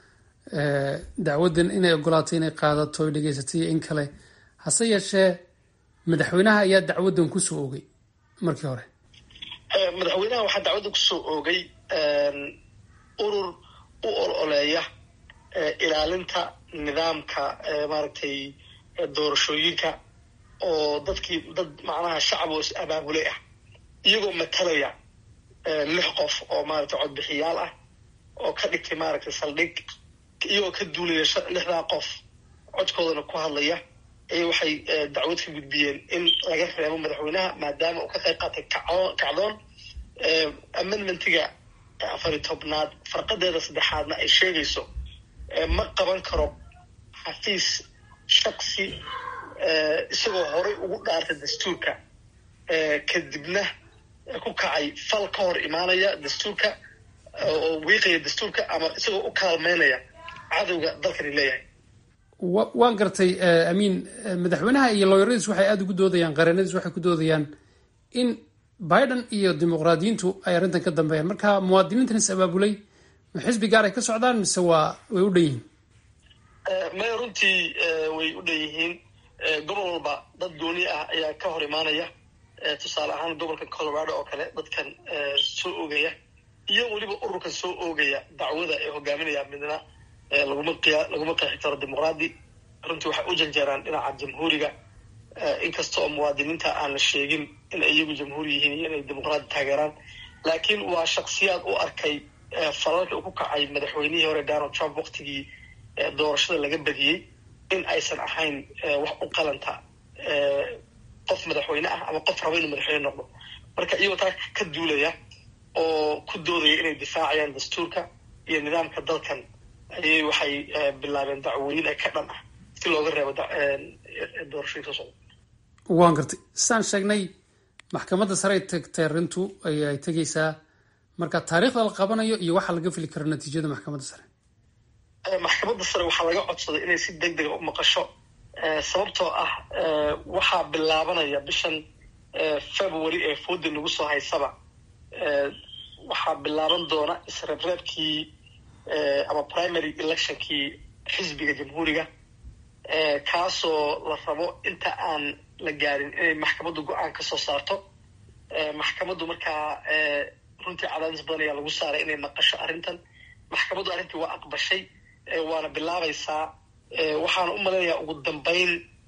Speaker 1: dacwaddan inay ogolaatay inay qaadato oy dhegeysatay iyo in kale hase yeeshee madaxweynaha ayaa dacwaddan kusoo oogay markii hore
Speaker 13: madaxweynaha waxaa dacwadda kusoo oogay urur u ololeeya ilaalinta nidaamka maaragtay doorashooyinka oo dadkii dad macnaha shacab oo is abaabulay ah iyagoo matalaya lix qof oo maaragtay codbixiyaal ah oo ka dhigtay maaragtay saldhig iyagoo ka duulaya lixdaa qof codkoodana ku hadlaya ay waxay dacwad ka gudbiyeen in laga reebo madaxweynaha maadaama uu ka qayb qaatay kacdoon amendmentiga afar iyo tobnaad farqadeeda saddexaadna ay sheegayso ma qaban karo xafiis shaksi isagoo horay ugu dhaartay dastuurka kadibna ku kacay fal ka hor imaanaya dastuurka oo wiiqaya dastuurka ama isagoo u kaalmeynaya cadowga dalkani leeyahay
Speaker 1: waan gartay amiin madaxweynaha iyo looyaradiis waxay aada ugu doodayaan qareenadiis waxay ku doodayaan in biden iyo dimuqraadiyiintu ay arrintan ka dambeeyaan marka muwaadiniintan is abaabulay ma xisbi gaar ay ka socdaan mise waa way u dhan yihiin
Speaker 13: maya runtii way u dhan yihiin gobol walba dad gooni ah ayaa ka hor imaanaya tusaale ahaan gobolka colorado oo kale dadkan soo oogaya iyo weliba ururkan soo oogaya dacwada ay hogaaminayaan midna laguma qiya laguma qeexi karo dimuqraadi runtii waxay u janjeeraan dhinaca jamhuuriga inkasta oo muwaadiniinta aan la sheegin in ay iyagu jamhuuri yihiin iyo inay dimuqraadi taageeraan laakiin waa shaksiyaad u arkay falalka uu ku kacay madaxweynihii hore donald trump waktigii doorashada laga badiyey in aysan ahayn wax u qalanta qof madaxweyne ah ama qof raba inuu madaxweyne noqdo marka iyagoo taa ka duulaya oo ku doodaya inay difaacayaan dastuurka iyo nidaamka dalkan ayay waxay bilaabeen dacwooyin ay ka dhan ah si looga reebo doorashooyinka socda
Speaker 1: waan gartay saan sheegnay maxkamadda sare ay tagtay arrintu ayay tegaysaa marka taariikhda la qabanayo iyo waxaa laga fili karo natiijada maxkamadda sare
Speaker 13: maxkamadda sare waxaa laga codsaday inay si deg dega u maqasho sababtoo ah waxaa bilaabanaya bishan february ee fooda nagu soo haysaba waxaa bilaaban doona isreebreebkii ama primary electionkii xisbiga jamhuuriga kaasoo la rabo inta aan la gaarin inay maxkamaddu go-aan ka soo saarto maxkamaddu markaa runtii cadaadis badan ayaa lagu saaray inay maqasho arrintan maxkamaddu arrintii waa aqbashay waana bilaabaysaa waxaana u malaynayaa ugu dambeyn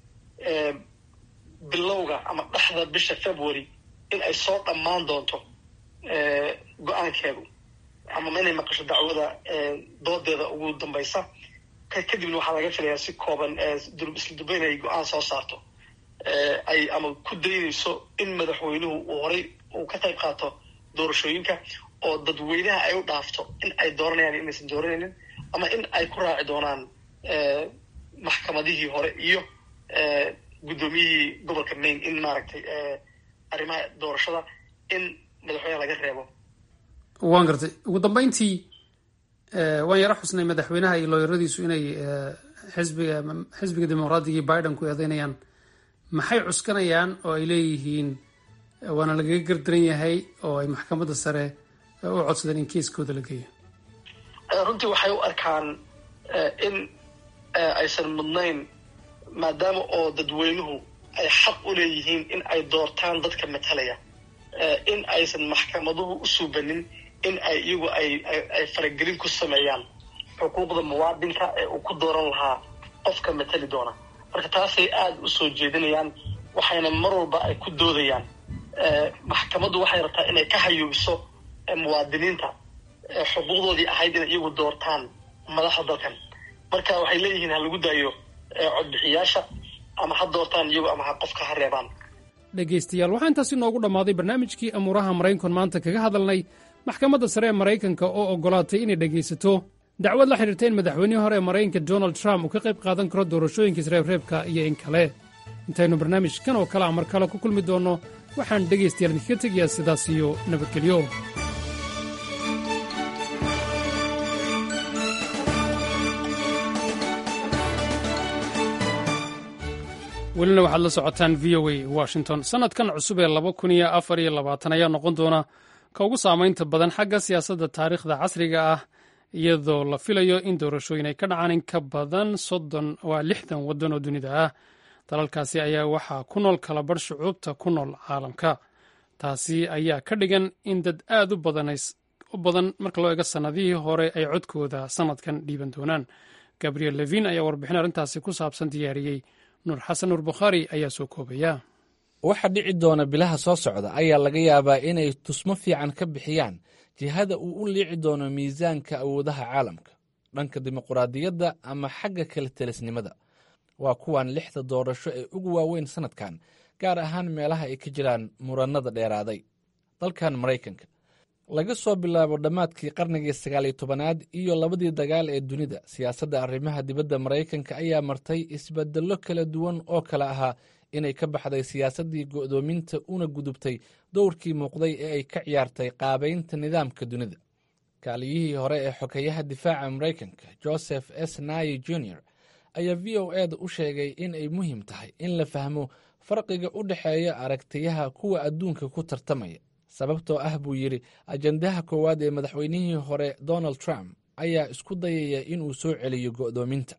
Speaker 13: bilowga ama dhexda bisha february in ay soo dhammaan doonto go-aankeedu ama inay maqasho dacwada doodeeda ugu dambaysa kadibna waxaa laga filayaa si kooban isla duba inay go-aan soo saarto ay ama ku daynayso in madaxweynuhu uu horay uu ka qayb qaato doorashooyinka oo dadweynaha ay u dhaafto in ay dooranayaan inaysan dooranaynin ama in ay ku raaci doonaan maxkamadihii hore iyo guddoomiyihii gobolka maine in maaragtay arrimaha doorashada in madaxweyneha laga reebo
Speaker 1: waan gartay ugu dambeyntii waan yaro xusnay madaxweynaha iyo looyaradiisu inay xisbiga xisbiga dimuqraadiga iyo biden ku eedeynayaan maxay cuskanayaan oo ay leeyihiin waana lagaga gardaran yahay oo ay maxkamadda sare u codsadeen in kiiskooda la geeyo
Speaker 13: runtii waxay u arkaan in aysan mudnayn maadaama oo dadweynuhu ay xaq u leeyihiin in ay doortaan dadka matalaya in aysan maxkamaduhu u suubanin in ay iyagu ay ay faragelin ku sameeyaan xuquuqda muwaadinka ee uu ku dooran lahaa qofka matali doona marka taasay aada u soo jeedinayaan waxayna mar walba ay ku doodayaan maxkamaddu waxay rabtaa inay ka hayuubiso muwaadiniinta xuquuqdoodii ahayd inay iyagu doortaan madaxda dalkan marka waxay leeyihiin ha lagu daayo codbixiyaasha ama ha doortaan iyagu ama ha qofka ha reebaan
Speaker 1: dhegaystayaal waxaa intaasi noogu dhammaaday barnaamijkii amuuraha maraykan maanta kaga hadalnay maxkamadda sare ee maraykanka oo oggolaatay inay dhegaysato dacwad la xidhiirta in madaxweynihii hore ee maraykanka donald trump uu ka qayb qaadan karo doorashooyinka isreebreebka iyo in kale intaynu barnaamijkan oo kale a mar kale ku kulmi doonno waxaan dhegaystayaal idinkaga tegayaa sidaas iyo nabadgelyo welina waxaad la socotaan v o a washington sannadkan cusub ee laba kun iyo afar iyo labaatan ayaa noqon doona ka ugu saamaynta badan xagga siyaasadda taariikhda casriga ah iyadoo la filayo in doorashooyin ay ka dhacaan in ka badan soddon waa lixdan waddan oo dunida ah dalalkaasi ayaa waxaa ku nool kalabarh shucuubta ku nool caalamka taasi ayaa ka dhigan in dad aad u badan marka loo eego sannadihii hore ay codkooda sannadkan dhiiban doonaan gabriel levin ayaa warbixin arrintaasi ku saabsan diyaariyey nuur xasan nuur bukhaari ayaa soo koobaya
Speaker 14: waxa dhici doona bilaha soo socda ayaa laga yaabaa inay tusmo fiican ka bixiyaan jihada uu u liici doono miisaanka awoodaha caalamka dhanka dimuquraadiyadda ama xagga kala telisnimada waa kuwan lixda doorasho ee ugu waaweyn sannadkan gaar ahaan meelaha ay ka jiraan murannada dheeraaday dalkan maraykanka laga soo bilaabo dhammaadkii qarnigii sagaaliyo tobanaad iyo labadii dagaal ee dunida siyaasadda arrimaha dibadda maraykanka ayaa martay isbeddello kala duwan oo kale ahaa inay ka baxday siyaasaddii go'doominta una gudubtay dowrkii muuqday ee ay ka ciyaartay qaabaynta nidaamka dunida kaaliyihii hore ee xokeyaha difaaca maraykanka joseph s nayi junior ayaa v o eda u sheegay in ay muhiim tahay in la fahmo farqiga u dhexeeya aragtiyaha kuwa adduunka ku tartamaya sababtoo ah buu yidhi ajandaha koowaad ee madaxweynihii hore donald trump ayaa isku dayaya inuu soo celiyo go'doominta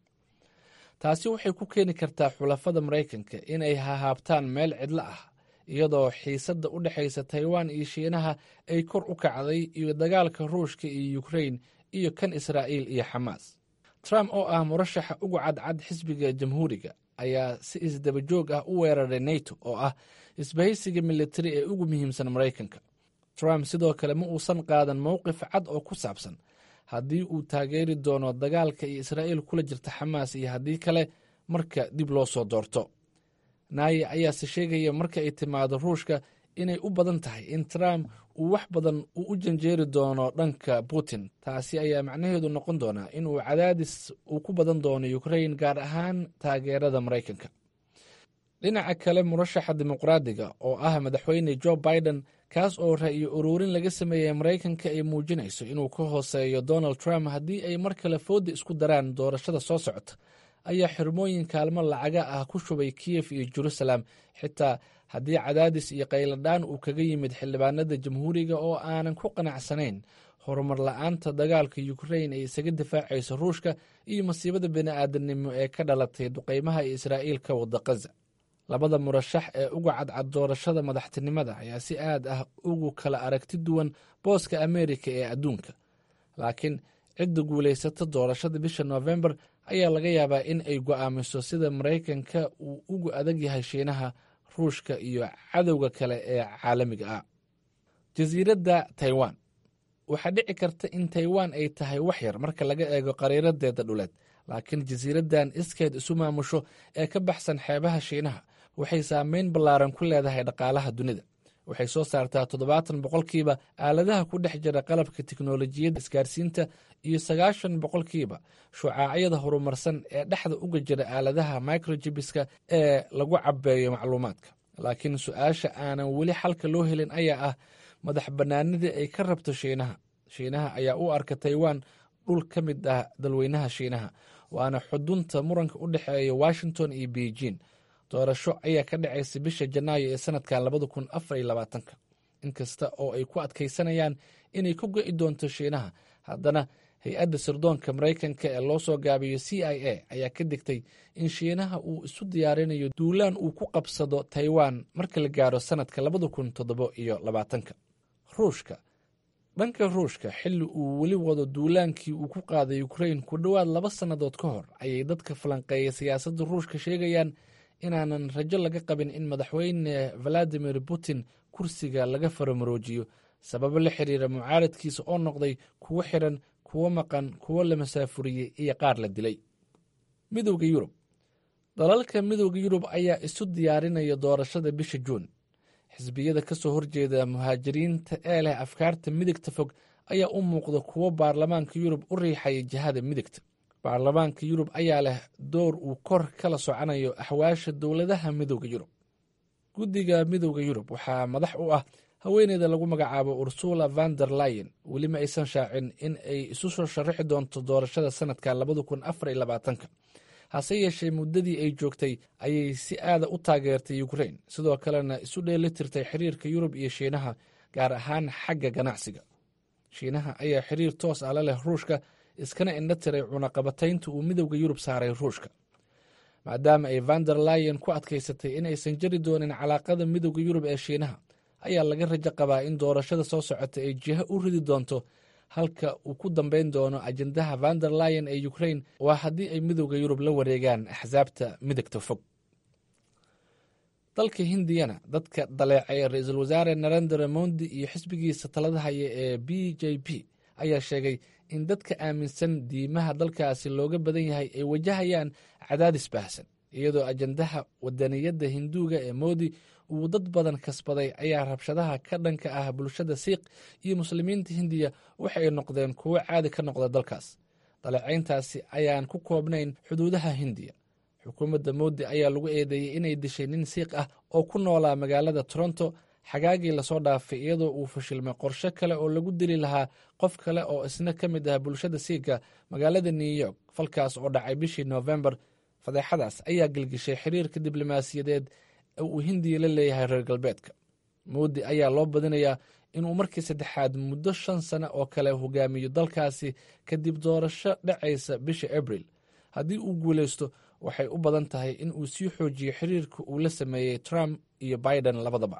Speaker 14: taasi waxay ku keeni kartaa xulafada maraykanka inay hahaabtaan meel cidlo ah iyadoo xiisadda u dhexaysa taiwan iyo shiinaha ay kor u kacday iyo dagaalka ruushka iyo ukrain iyo kan israa'iil iyo xamaas trump oo ah murashaxa ugu cadcad xisbiga jamhuuriga ayaa si isdaba joog ah u weeraray neto oo ah isbahaysiga militari ee ugu muhiimsan maraykanka trump sidoo kale ma uusan qaadan mowqif cad oo ku saabsan haddii uu taageeri doono dagaalka iyo israa'iil kula jirta xamaas iyo haddii kale marka dib loo soo doorto naaye ayaase sheegaya marka ay timaado ruushka inay u badan tahay in trump uu wax badan uu u janjeeri doono dhanka putin taasi ayaa macnaheedu noqon doonaa inuu cadaadis uu ku badan doono ukrain gaar ahaan taageerada maraykanka dhinaca kale murashaxa dimuqraadiga oo ah madaxweyne jo biden kaas oo ra'yo uruurin laga sameeyey maraykanka ay muujinayso inuu ka hooseeyo donald trump haddii ay mar kale fooda isku daraan doorashada soo socota ayaa xirmooyin kaalmo lacaga ah ku shubay kiyef iyo jerusalem xitaa haddii cadaadis iyo qayladhaan uu kaga yimid xildhibaanada jamhuuriga oo aanan ku qanacsanayn horumar la-aanta dagaalka ukrain ay isaga difaacayso ruushka iyo masiibada bini'aadanimo ee ka dhalatay duqeymaha ee israa'iil ka wada kaza labada murashax ee uga cadcad doorashada madaxtinimada ayaa si aad ah ugu kala aragti duwan booska ameerika ee adduunka laakiin cidda guulaysata doorashada bisha noofembar ayaa laga yaabaa in ay go'aamiso sida maraykanka uu ugu adag yahay shiinaha ruushka iyo cadowga kale ee caalamiga ah jasiiradda taiwan waxaa dhici karta in taiwan ay tahay wax yar marka laga eego qariiradeeda dhuleed laakiin jasiiraddan iskeed isu maamusho ee ka baxsan xeebaha shiinaha waxay saameyn ballaaran ku leedahay dhaqaalaha dunida waxay soo saartaa toddobaatan boqolkiiba aaladaha ku dhex jira qalabka tiknolojiyadda isgaarsiinta iyo sagaashan boqolkiiba shucaacyada horumarsan ee dhexda uga jira aaladaha microjibiska ee lagu cabeeyo macluumaadka laakiin su-aasha aanan weli xalka loo helin ayaa ah madax bannaanidii ay ka rabto shiinaha shiinaha ayaa u arka taiwan dhul ka mid ah dalweynaha shiinaha waana xudunta muranka u dhexeeya washington iyo beijing doorasho ayaa ka dhacaysa bisha janaayo ee sanadkan labada kun afar iyo labaatanka inkasta oo ay ku adkaysanayaan inay ku go'i doonto shiinaha haddana hay-adda sirdoonka maraykanka ee loo soo gaabiyo c i a ayaa ka digtay in shiinaha uu isu diyaarinayo duulaan uu ku qabsado taiwan marka la gaaro sannadka labada kun toddobo iyo labaatanka ruushka dhanka ruushka xilli uu weli wado duulaankii uu ku qaaday ukrain ku dhowaad laba sannadood ka hor ayay dadka falanqeeya siyaasadda ruushka sheegayaan inaanan rajo laga qabin in madaxweyne valadimir putin kursiga laga faramaroojiyo sababo la xiriira mucaaradkiisa oo noqday kuwo xiran kuwo maqan kuwo la masaafuriyey iyo qaar la dilay midowda yurub dalalka midowda yurub ayaa isu diyaarinaya doorashada bisha juun xisbiyada ka soo horjeeda muhaajiriinta ee leh afkaarta midigta fog ayaa u muuqda kuwo baarlamaanka yurub u riixaya jihada midigta baarlamaanka yurub ayaa leh door uu kor kala soconayo axwaasha dowladaha midowda yurub guddiga midowda yurub waxaa madax u ah haweeneyda lagu magacaabo ursula van der layen weli ma aysan shaacin in ay isu soo sharaxi doonto doorashada sanadka labada kun afar iyo labaatanka hase yeeshee muddadii ay joogtay ayay si aada u taageertay ukrain sidoo kalena isu dheeli tirtay xiriirka yurub iyo shiinaha gaar ahaan xagga ganacsiga shiinaha ayaa xiriir toos ah la leh ruushka iskana indho tiray cunaqabataynta uu midowda yurub saaray ruushka maadaama ay van der layen ku adkaysatay inaysan jari doonin calaaqada midowda yurub ee shiinaha ayaa laga rajo qabaa in doorashada soo socota ay jiho u ridi doonto halka uu ku dambeyn doono ajendaha van der layen ee ukrain waa haddii ay midowda yurub la wareegaan axsaabta midigta fog dalka hindiyana dadka daleecay ra-iisul wasaare narendra mondi iyo xisbigiisa talada haya ee b j p ayaa sheegay in dadka aaminsan diimaha dalkaasi looga badan yahay ay wajahayaan cadaadis baahsan iyadoo ajendaha wadaniyadda hinduuga ee moodi uu dad badan kasbaday ayaa rabshadaha ka dhanka ah bulshada siikh iyo muslimiinta hindiya waxay noqdeen kuwo caadi ka noqda dalkaas daleecayntaasi ayaan ku koobnayn xuduudaha hindiya xukuumadda moodi ayaa lagu eedeeyey inay dishay nin siikh ah oo ku noolaa magaalada toronto xagaagii lasoo dhaafay iyadoo uu fashilmay qorshe kale oo lagu dili lahaa qof kale oo isna ka mid ah bulshada siikha magaalada new york falkaas oo dhacay bishii noofembar fadeexadaas ayaa gelgishay xiriirka diblomaasiyadeed ee uu hindiya la leeyahay reer galbeedka moodi ayaa loo badinayaa inuu markii saddexaad muddo shan sano oo kale hogaamiyo dalkaasi kadib doorasho dhacaysa bisha abril haddii uu guuleysto waxay u badan tahay in uu sii xoojiyo xiriirka uu la sameeyey trump iyo biden labadaba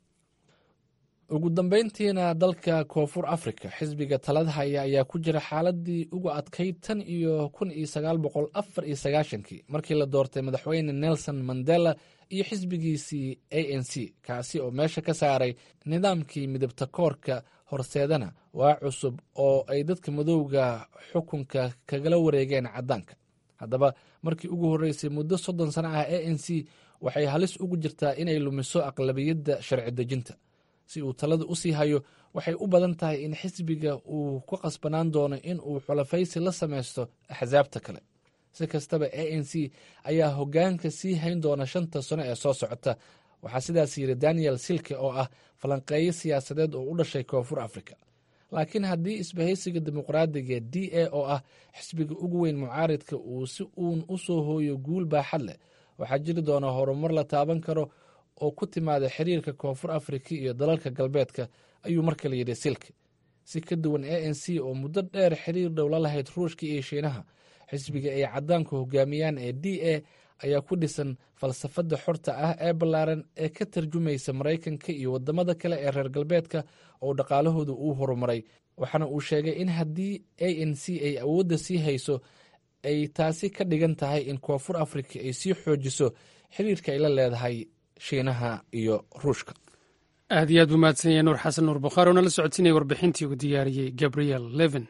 Speaker 14: ugu dambeyntiina dalka koonfur africa xisbiga talada haya ayaa ku jira xaaladii ugu adkayd tan iyo kun iyo sagaal boqol afar iyo sagaashankii markii la doortay madaxweyne nelson mandela iyo xisbigiisii a n c kaasi oo meesha ka saaray nidaamkii midabta koorka horseedana waa cusub oo ay dadka madowga xukunka kagala wareegeen caddaanka haddaba markii ugu horreysay muddo soddon sano ah a n c waxay halis ugu jirtaa inay lumiso aqlabiyadda sharci dejinta si uu talada u sii hayo waxay u badan tahay in xisbiga uu ku qasbanaan doono in uu xulafaysi la samaysto axsaabta kale si kastaba a n c ayaa hoggaanka sii hayn doona shanta sano ee soo socota waxaa sidaas yidhi daniel silke oo ah falanqeeyo siyaasadeed oo u dhashay koonfur africa laakiin haddii isbahaysiga dimuqraadiga d a oo ah xisbiga ugu weyn mucaaridka uu si uun u soo hooyo guul baaxad leh waxaa jiri doona horumar la taaban karo oo ku timaada xiriirka koonfur afrika iyo dalalka galbeedka ayuu markale yidhi silke si ka duwan a n c oo muddo dheer xiriir dhow la lahayd ruushka iyo shiinaha xisbiga ay caddaanku hogaamiyaan ee d a ayaa ku dhisan falsafadda xorta ah ee ballaaran ee ka tarjumaysa maraykanka iyo waddamada kale ee reer galbeedka oo dhaqaalahooda uu horumaray waxaana uu sheegay in haddii a n c ay awoodda sii hayso ay taasi ka dhigan tahay in koonfur afrika ay sii xoojiso xiriirka ay la leedahay shiinaha iyo ruushka
Speaker 1: aad iyo aad buu mahadsan yahay nuur xasan nuur bukhaari oo nala socodsiinaya warbixintii uu diyaariyey gabriel levin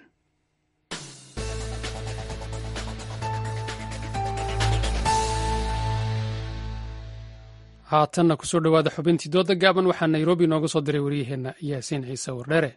Speaker 1: haatanna kusoo dhowaada xubintii dooda gaaban waxaa nairobi nooga soo diray waryaheenna yaasiin ciise wardheere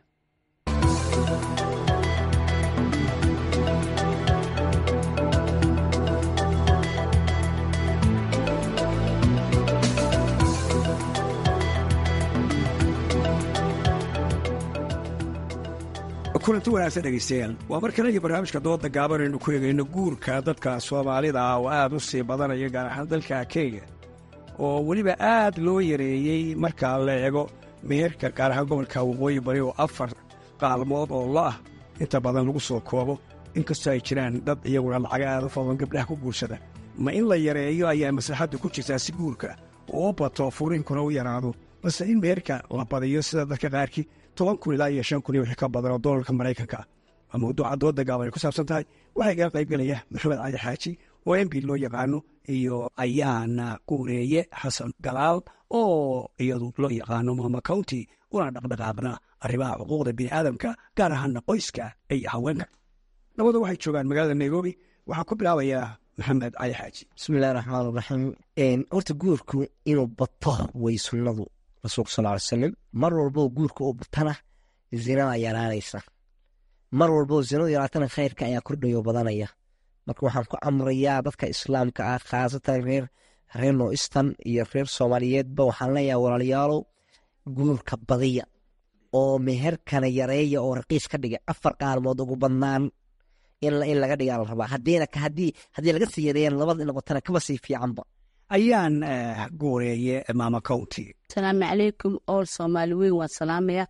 Speaker 15: kulanti wanaagsan dhegaystayaal waa mar kale iyo barnaamijka dooda gaaban aynu ku eegayno guurka dadka soomaalida ah oo aad u sii badanaya gaar ahaan dalka kenya oo weliba aad loo yareeyey marka la eego meherka gaar ahaan gobolka waqooyi bari oo afar qaalmood oo lo ah inta badan lagu soo koobo inkastoo ay jiraan dad iyaguna lacaga aada u fadlan gabdhaha ku guursada ma in la yareeyo ayaa maslaxaddu ku jirtaa si guurka oo bato furiinkuna u yaraado balse in meherka la badiyo sida dadka qaarkii toban kun ilaa iyo shan kun iyo wixii ka badan oo doolarka maraykanka ah waa mawduuca dooda gaaban ay ku saabsan tahay waxaa igaga qaybgelaya maxamed cali xaaji oo mb loo yaqaano iyo ayaana guureeye xasan galaal oo iyadu loo yaqaano mama county una dhaqdhaqaaqna arrimaha xuquuqda bini'aadamka gaar ahaana qoyska iyo haweenka labadu waxay joogaan magaalada nairobi waxaa ku bilaabayaa maxamed cali xaaji
Speaker 16: bismillahi raxmaan raxiim horta guurku inuu bato way sunnadu rasuulka sal ly salam mar walboo guurka uu batana zinada yaraanaysa mar walboo zinadu yaraatana khayrka ayaa kordhayo badanaya marka waxaan ku amrayaa dadka islaamka ah khaasatan reer reer noistan iyo reer soomaaliyeedba waxaan leeyahay walaalayaalow guurka badiya oo meherkana yareeya oo raqiis ka dhiga afar qaalmood ugu badnaan in laga dhigaa la rabaa hadiina haddii laga sii yareeyan labada noqotana kaba sii fiicanba
Speaker 15: ayaan guureeye maama county
Speaker 17: asalaamu calaykum ool soomaali weyn waan salaamaya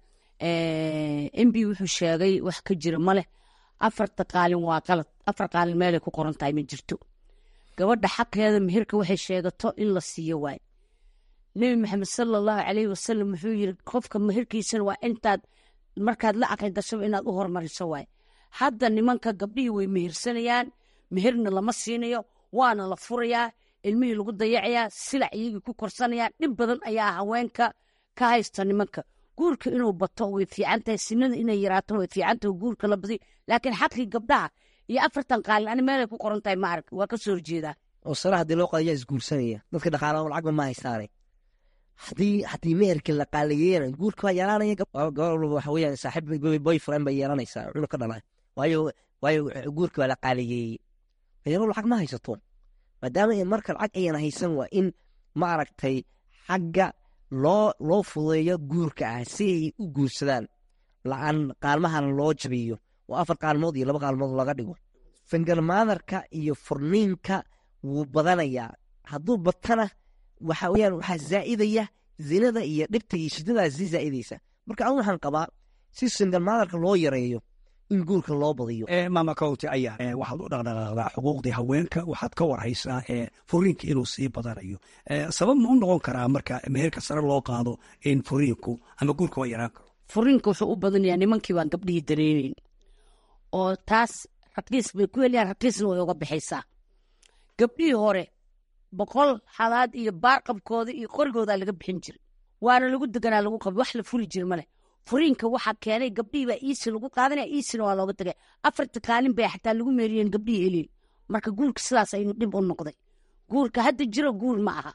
Speaker 17: mb wuxuu sheegay wax ka jira maleh afarta qaalin waa qalad afar qaalin meelay ku qoran tahay ma jirto gabadha xaqeeda meherka waxay sheegato in la siiyo waay nebi maxamed sala allahu caleyhi wasalam wuxuu yiri qofka meherkiisana waa intaad markaad la aqli gashaba inaad u hormariso waay hadda nimanka gabdhihii way mehersanayaan meherna lama siinayo waana la furayaa ilmihii lagu dayacayaa silac iyagii ku korsanayaan dhib badan ayaa haweenka ka haysta nimanka guurka inuu bato way fiican tahay sinada inay yaraato way fiican tahay guurka la badiyo laakiin xaqii gabdhaha iyo afartan qaalin ani meelay ku qoran tahay ma arag waa ka soo horjeedaa
Speaker 16: oo sara haddii loo qadayaa isguursanaya dadka dhaqaalaha lacagba ma haystaane haddii haddii meherkii la qaaliyeena guurka waa yaraanaya gabar walba waxa weeyaan saaxiib boyfriend bay yeelanaysaa cunug ka dhalay waayo waayo guurka waa la qaaliyeeyey yaro lacag ma haysato maadaama marka lacag ayana haysan waa in ma aragtay xagga loo loo fudeeyo guurka ah si ay u guursadaan la-aan qaalmahana loo jabiyo oo afar qaalmood iyo laba qaalmood laga dhigo fingalmaadarka iyo furniinka wuu badanayaa hadduu batana waxa weyaan waxaa zaa'idaya zinada iyo dhibta iyo shidadaas sii zaa'idaysa marka anu waxaan qabaa si singalmaadarka loo yareeyo in guurka loo badiyo
Speaker 15: maama county ayaa waxaad u dhaqdhaqaaqdaa xuquuqdii haweenka waxaad ka warhaysaa furiinka inuu sii badanayo sabab ma u noqon karaa marka meherka sare loo qaado in furiinku ama guurka waa yaraan karo
Speaker 17: furiinka wuxuu u badanayaa nimankii baan gabdhihii dareeneyn oo taas raqiis bay ku heliyaan raqiisna way uga baxaysaa gabdhihii hore boqol halaad iyo baarqabkooda iyo qorigoodaa laga bixin jiray waana lagu deganaa lagu qabi wax la furi jira maleh furiinka waxaa keenay gabdhihii baa iisi lagu qaadanaya iisina waa looga tagay afarta kaalin bay xataa lagu meeriyeen gabdhihii eliin marka guurka sidaas ayuu dhib u noqday guurka hadda jiro guur ma aha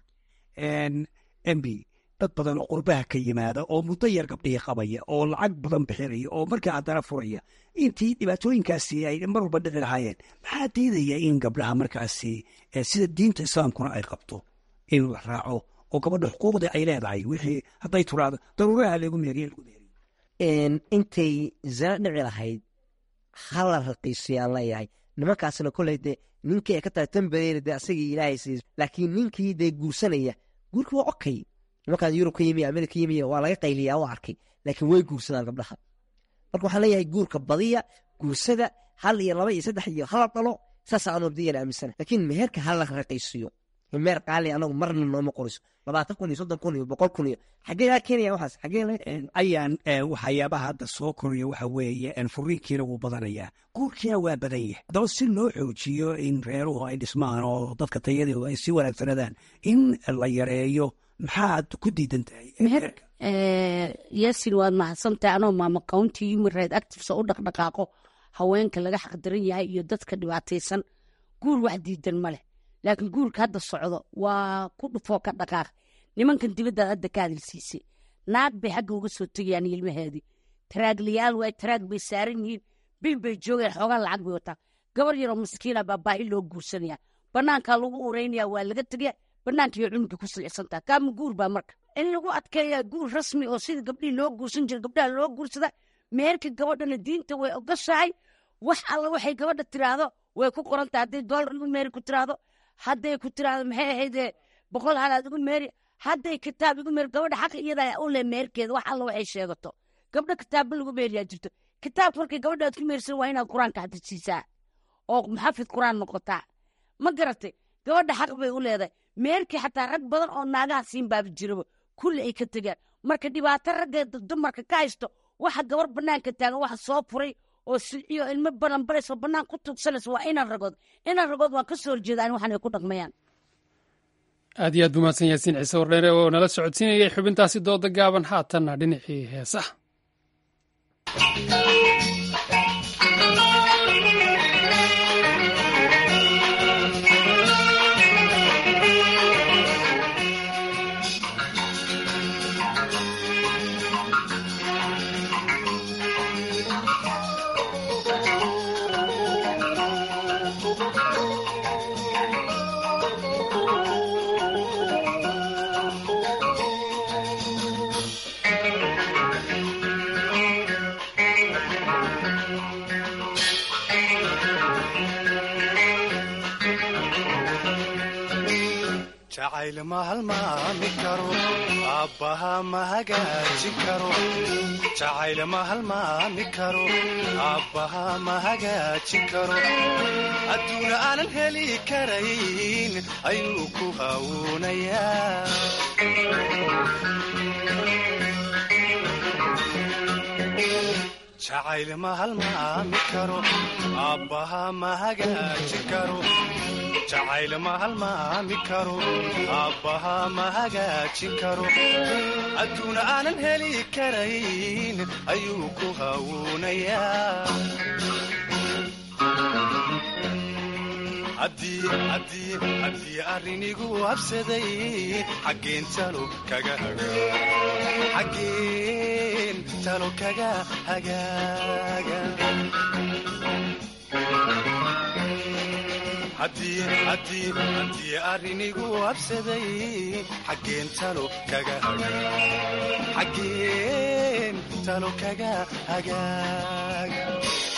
Speaker 15: mb dad badan oo qurbaha ka yimaada oo muddo yar gabdhihii qabaya oo lacag badan bixinaya oo markaa haddana furaya intii dhibaatooyinkaasi ay mar walba dhici lahaayeen maxaa diidaya in gabdhaha markaasi sida diinta islaamkuna ay qabto in la raaco oo gabadha xuquuqdii ay leedahay wixii hadday turaado daruuraha lagu meeriye lagu meeriyo
Speaker 16: intay zina dhici lahayd hala raqiisiyaan leeyahay nimankaasna koley dee ninkii ay ka tahay tambareeri dee asagii ilaahay siis laakiin ninkii dee guursanaya guurka waa okay nimankaas yurub ka yimi amerika ka yimi waa laga qayliyaa waa arkay laakiin way guursadaan gabdhaha marka waxaan leeyahay guurka badiya guursada hal iyo laba iyo saddex iyo hala dhalo saasa anu abdiyana aaminsana laakiin meherka hala raqiisiyo meher qaali anagu marna nooma qoriso labaatan kun iyo soddon kun iyo boqol kun iyo xaggee laga keenaya waxaas xaggee
Speaker 15: ayaan waxyaabaha hadda soo koraya waxa weeye furiinkiina wuu badanayaa guurkiina waa badan yahay haddaba si loo xoojiyo in reeruhu ay dhismaan oo dadka tayadooda ay sii wanaagsanadaan in la yareeyo maxaad ku diidan tahay
Speaker 17: yasin waad mahadsantahay anoo maama county human right actives oo u dhaqdhaqaaqo haweenka laga xaqdaran yahay iyo dadka dhibaataysan guur wax diidan ma leh laakiin guurka hadda socdo waa ku dhufoo ka dhaqaaq nimankan dibaddaad hadda ka hadalsiisay naag bay xagga uga soo tegayaan ilmaheedii taraaglayaal waay taraag bay saaran yihiin bil bay joogeen xoogaa lacag bay wataa gabar yaroo maskiina baa baahi loo guursanaya banaankaa lagu ureynaya waa laga tegaya banaanka iyo cunuga ku silcisantaa kaama guur baa marka in lagu adkeeyaa guur rasmi oo sida gabdhihii loo guursan jira gabdhaha loo guursada meherka gabadhana diinta way ogashahay wax alla waxay gabadha tiraahdo way ku qorantahay hadday doolar igu meeri ku tiraahdo hadday ku tiraahdo maxay ahaydee boqol halaad igu meeri hadday kitaab igu meeri gabadha xaqa iyadaa u leh meherkeeda wax alla waxay sheegato gabdho kitaabba lagu meeriyaa jirto kitaabka markay gabadha aad ku meersan waa inaad qur-aanka xadisiisaa oo muxafid qur-aan noqotaa ma garatay gabadha xaq bay u leedahay meerkii xataa rag badan oo naagaha siin baaba jiraba kulli ay ka tegaan marka dhibaato ragga dumarka ka haysto waxa gabar banaanka taagan waxa soo furay oo silciyo ilmo balanbalayso bannaan ku tugsanaysa waa inan ragood inan ragood waan ka soo horjeedaan waxan ay ku dhaqmayaan
Speaker 1: aad iyo aad buu mahadsan yaasiin ciise wardheere oo nala socodsiinayay xubintaasi dooda gaaban haatanna dhinacii heesaha
Speaker 18: jacayl ma halmaami karo aabbaha ma hagaajin karo jacayl ma halmaami karo aabbaha ma hagaajin karo adduuna aanan heli karayn ayuu ku hawuunayaa jacayl ma halmaami karo aabbaha ma hagaajin karo jacayl ma halmaami karo aabbaha ma hagaajin karo adduuna aanan heli karayn ayuu ku hawuunayaa haddii arrinigu habsaday xaggeen talo kaga xaggeen talo kaga hagaaga haddii arrinigu habsaday xaggeen talo kaga xaggeen talo kaga hagaaga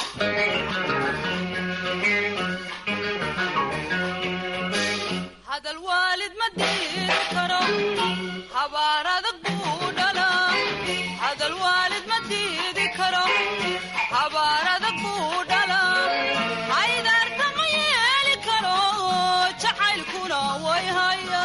Speaker 19: hadal waalid ma diiri karo habaar adag buu dhalaa hadal waalid ma diidi karo habaar adag buu dhalaa aydaarta ma yeeli karo jacaylkuna way haya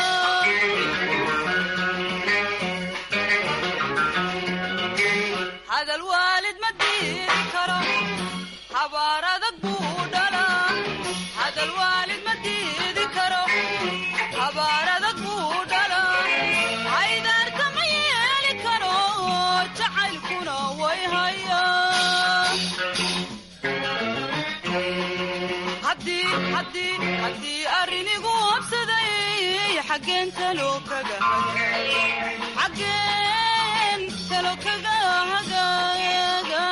Speaker 19: hadal waalid ma diiri karo habaar adag buu dhalaa hadal waalid ma diidi karo habaar adag buu dhalaa aydaarta ma yeeli karo jacaylkuna way haya haddii arrinigu habsaday xaggeen talo kaga xaggeen talo kaga hagaaga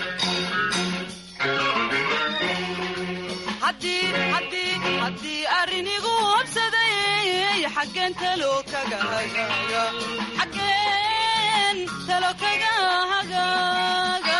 Speaker 19: haddii arrinigu habsaday xaggeen talo kaga hagaaga xaggeen talo kaga hagaaga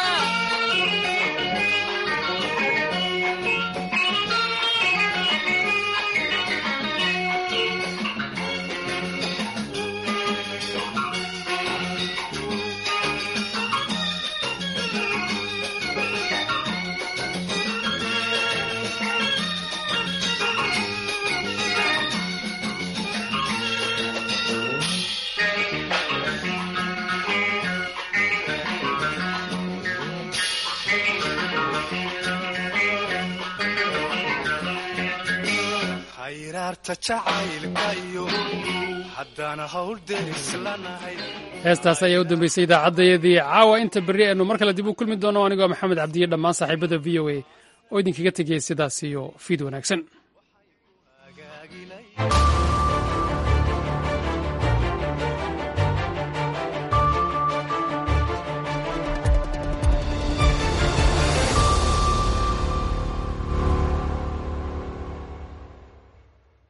Speaker 18: khayraarta jacaylka iyo haddana hawl deris lanahay
Speaker 1: heestaas ayaa u dambeysay idaacaddayadii caawa inta berri aynu mar kale dib u kulmi doono anigoo maxamed cabdiye dhammaan saaxiibada v o a oo idinkaga tegaya sidaas iyo fiid wanaagsan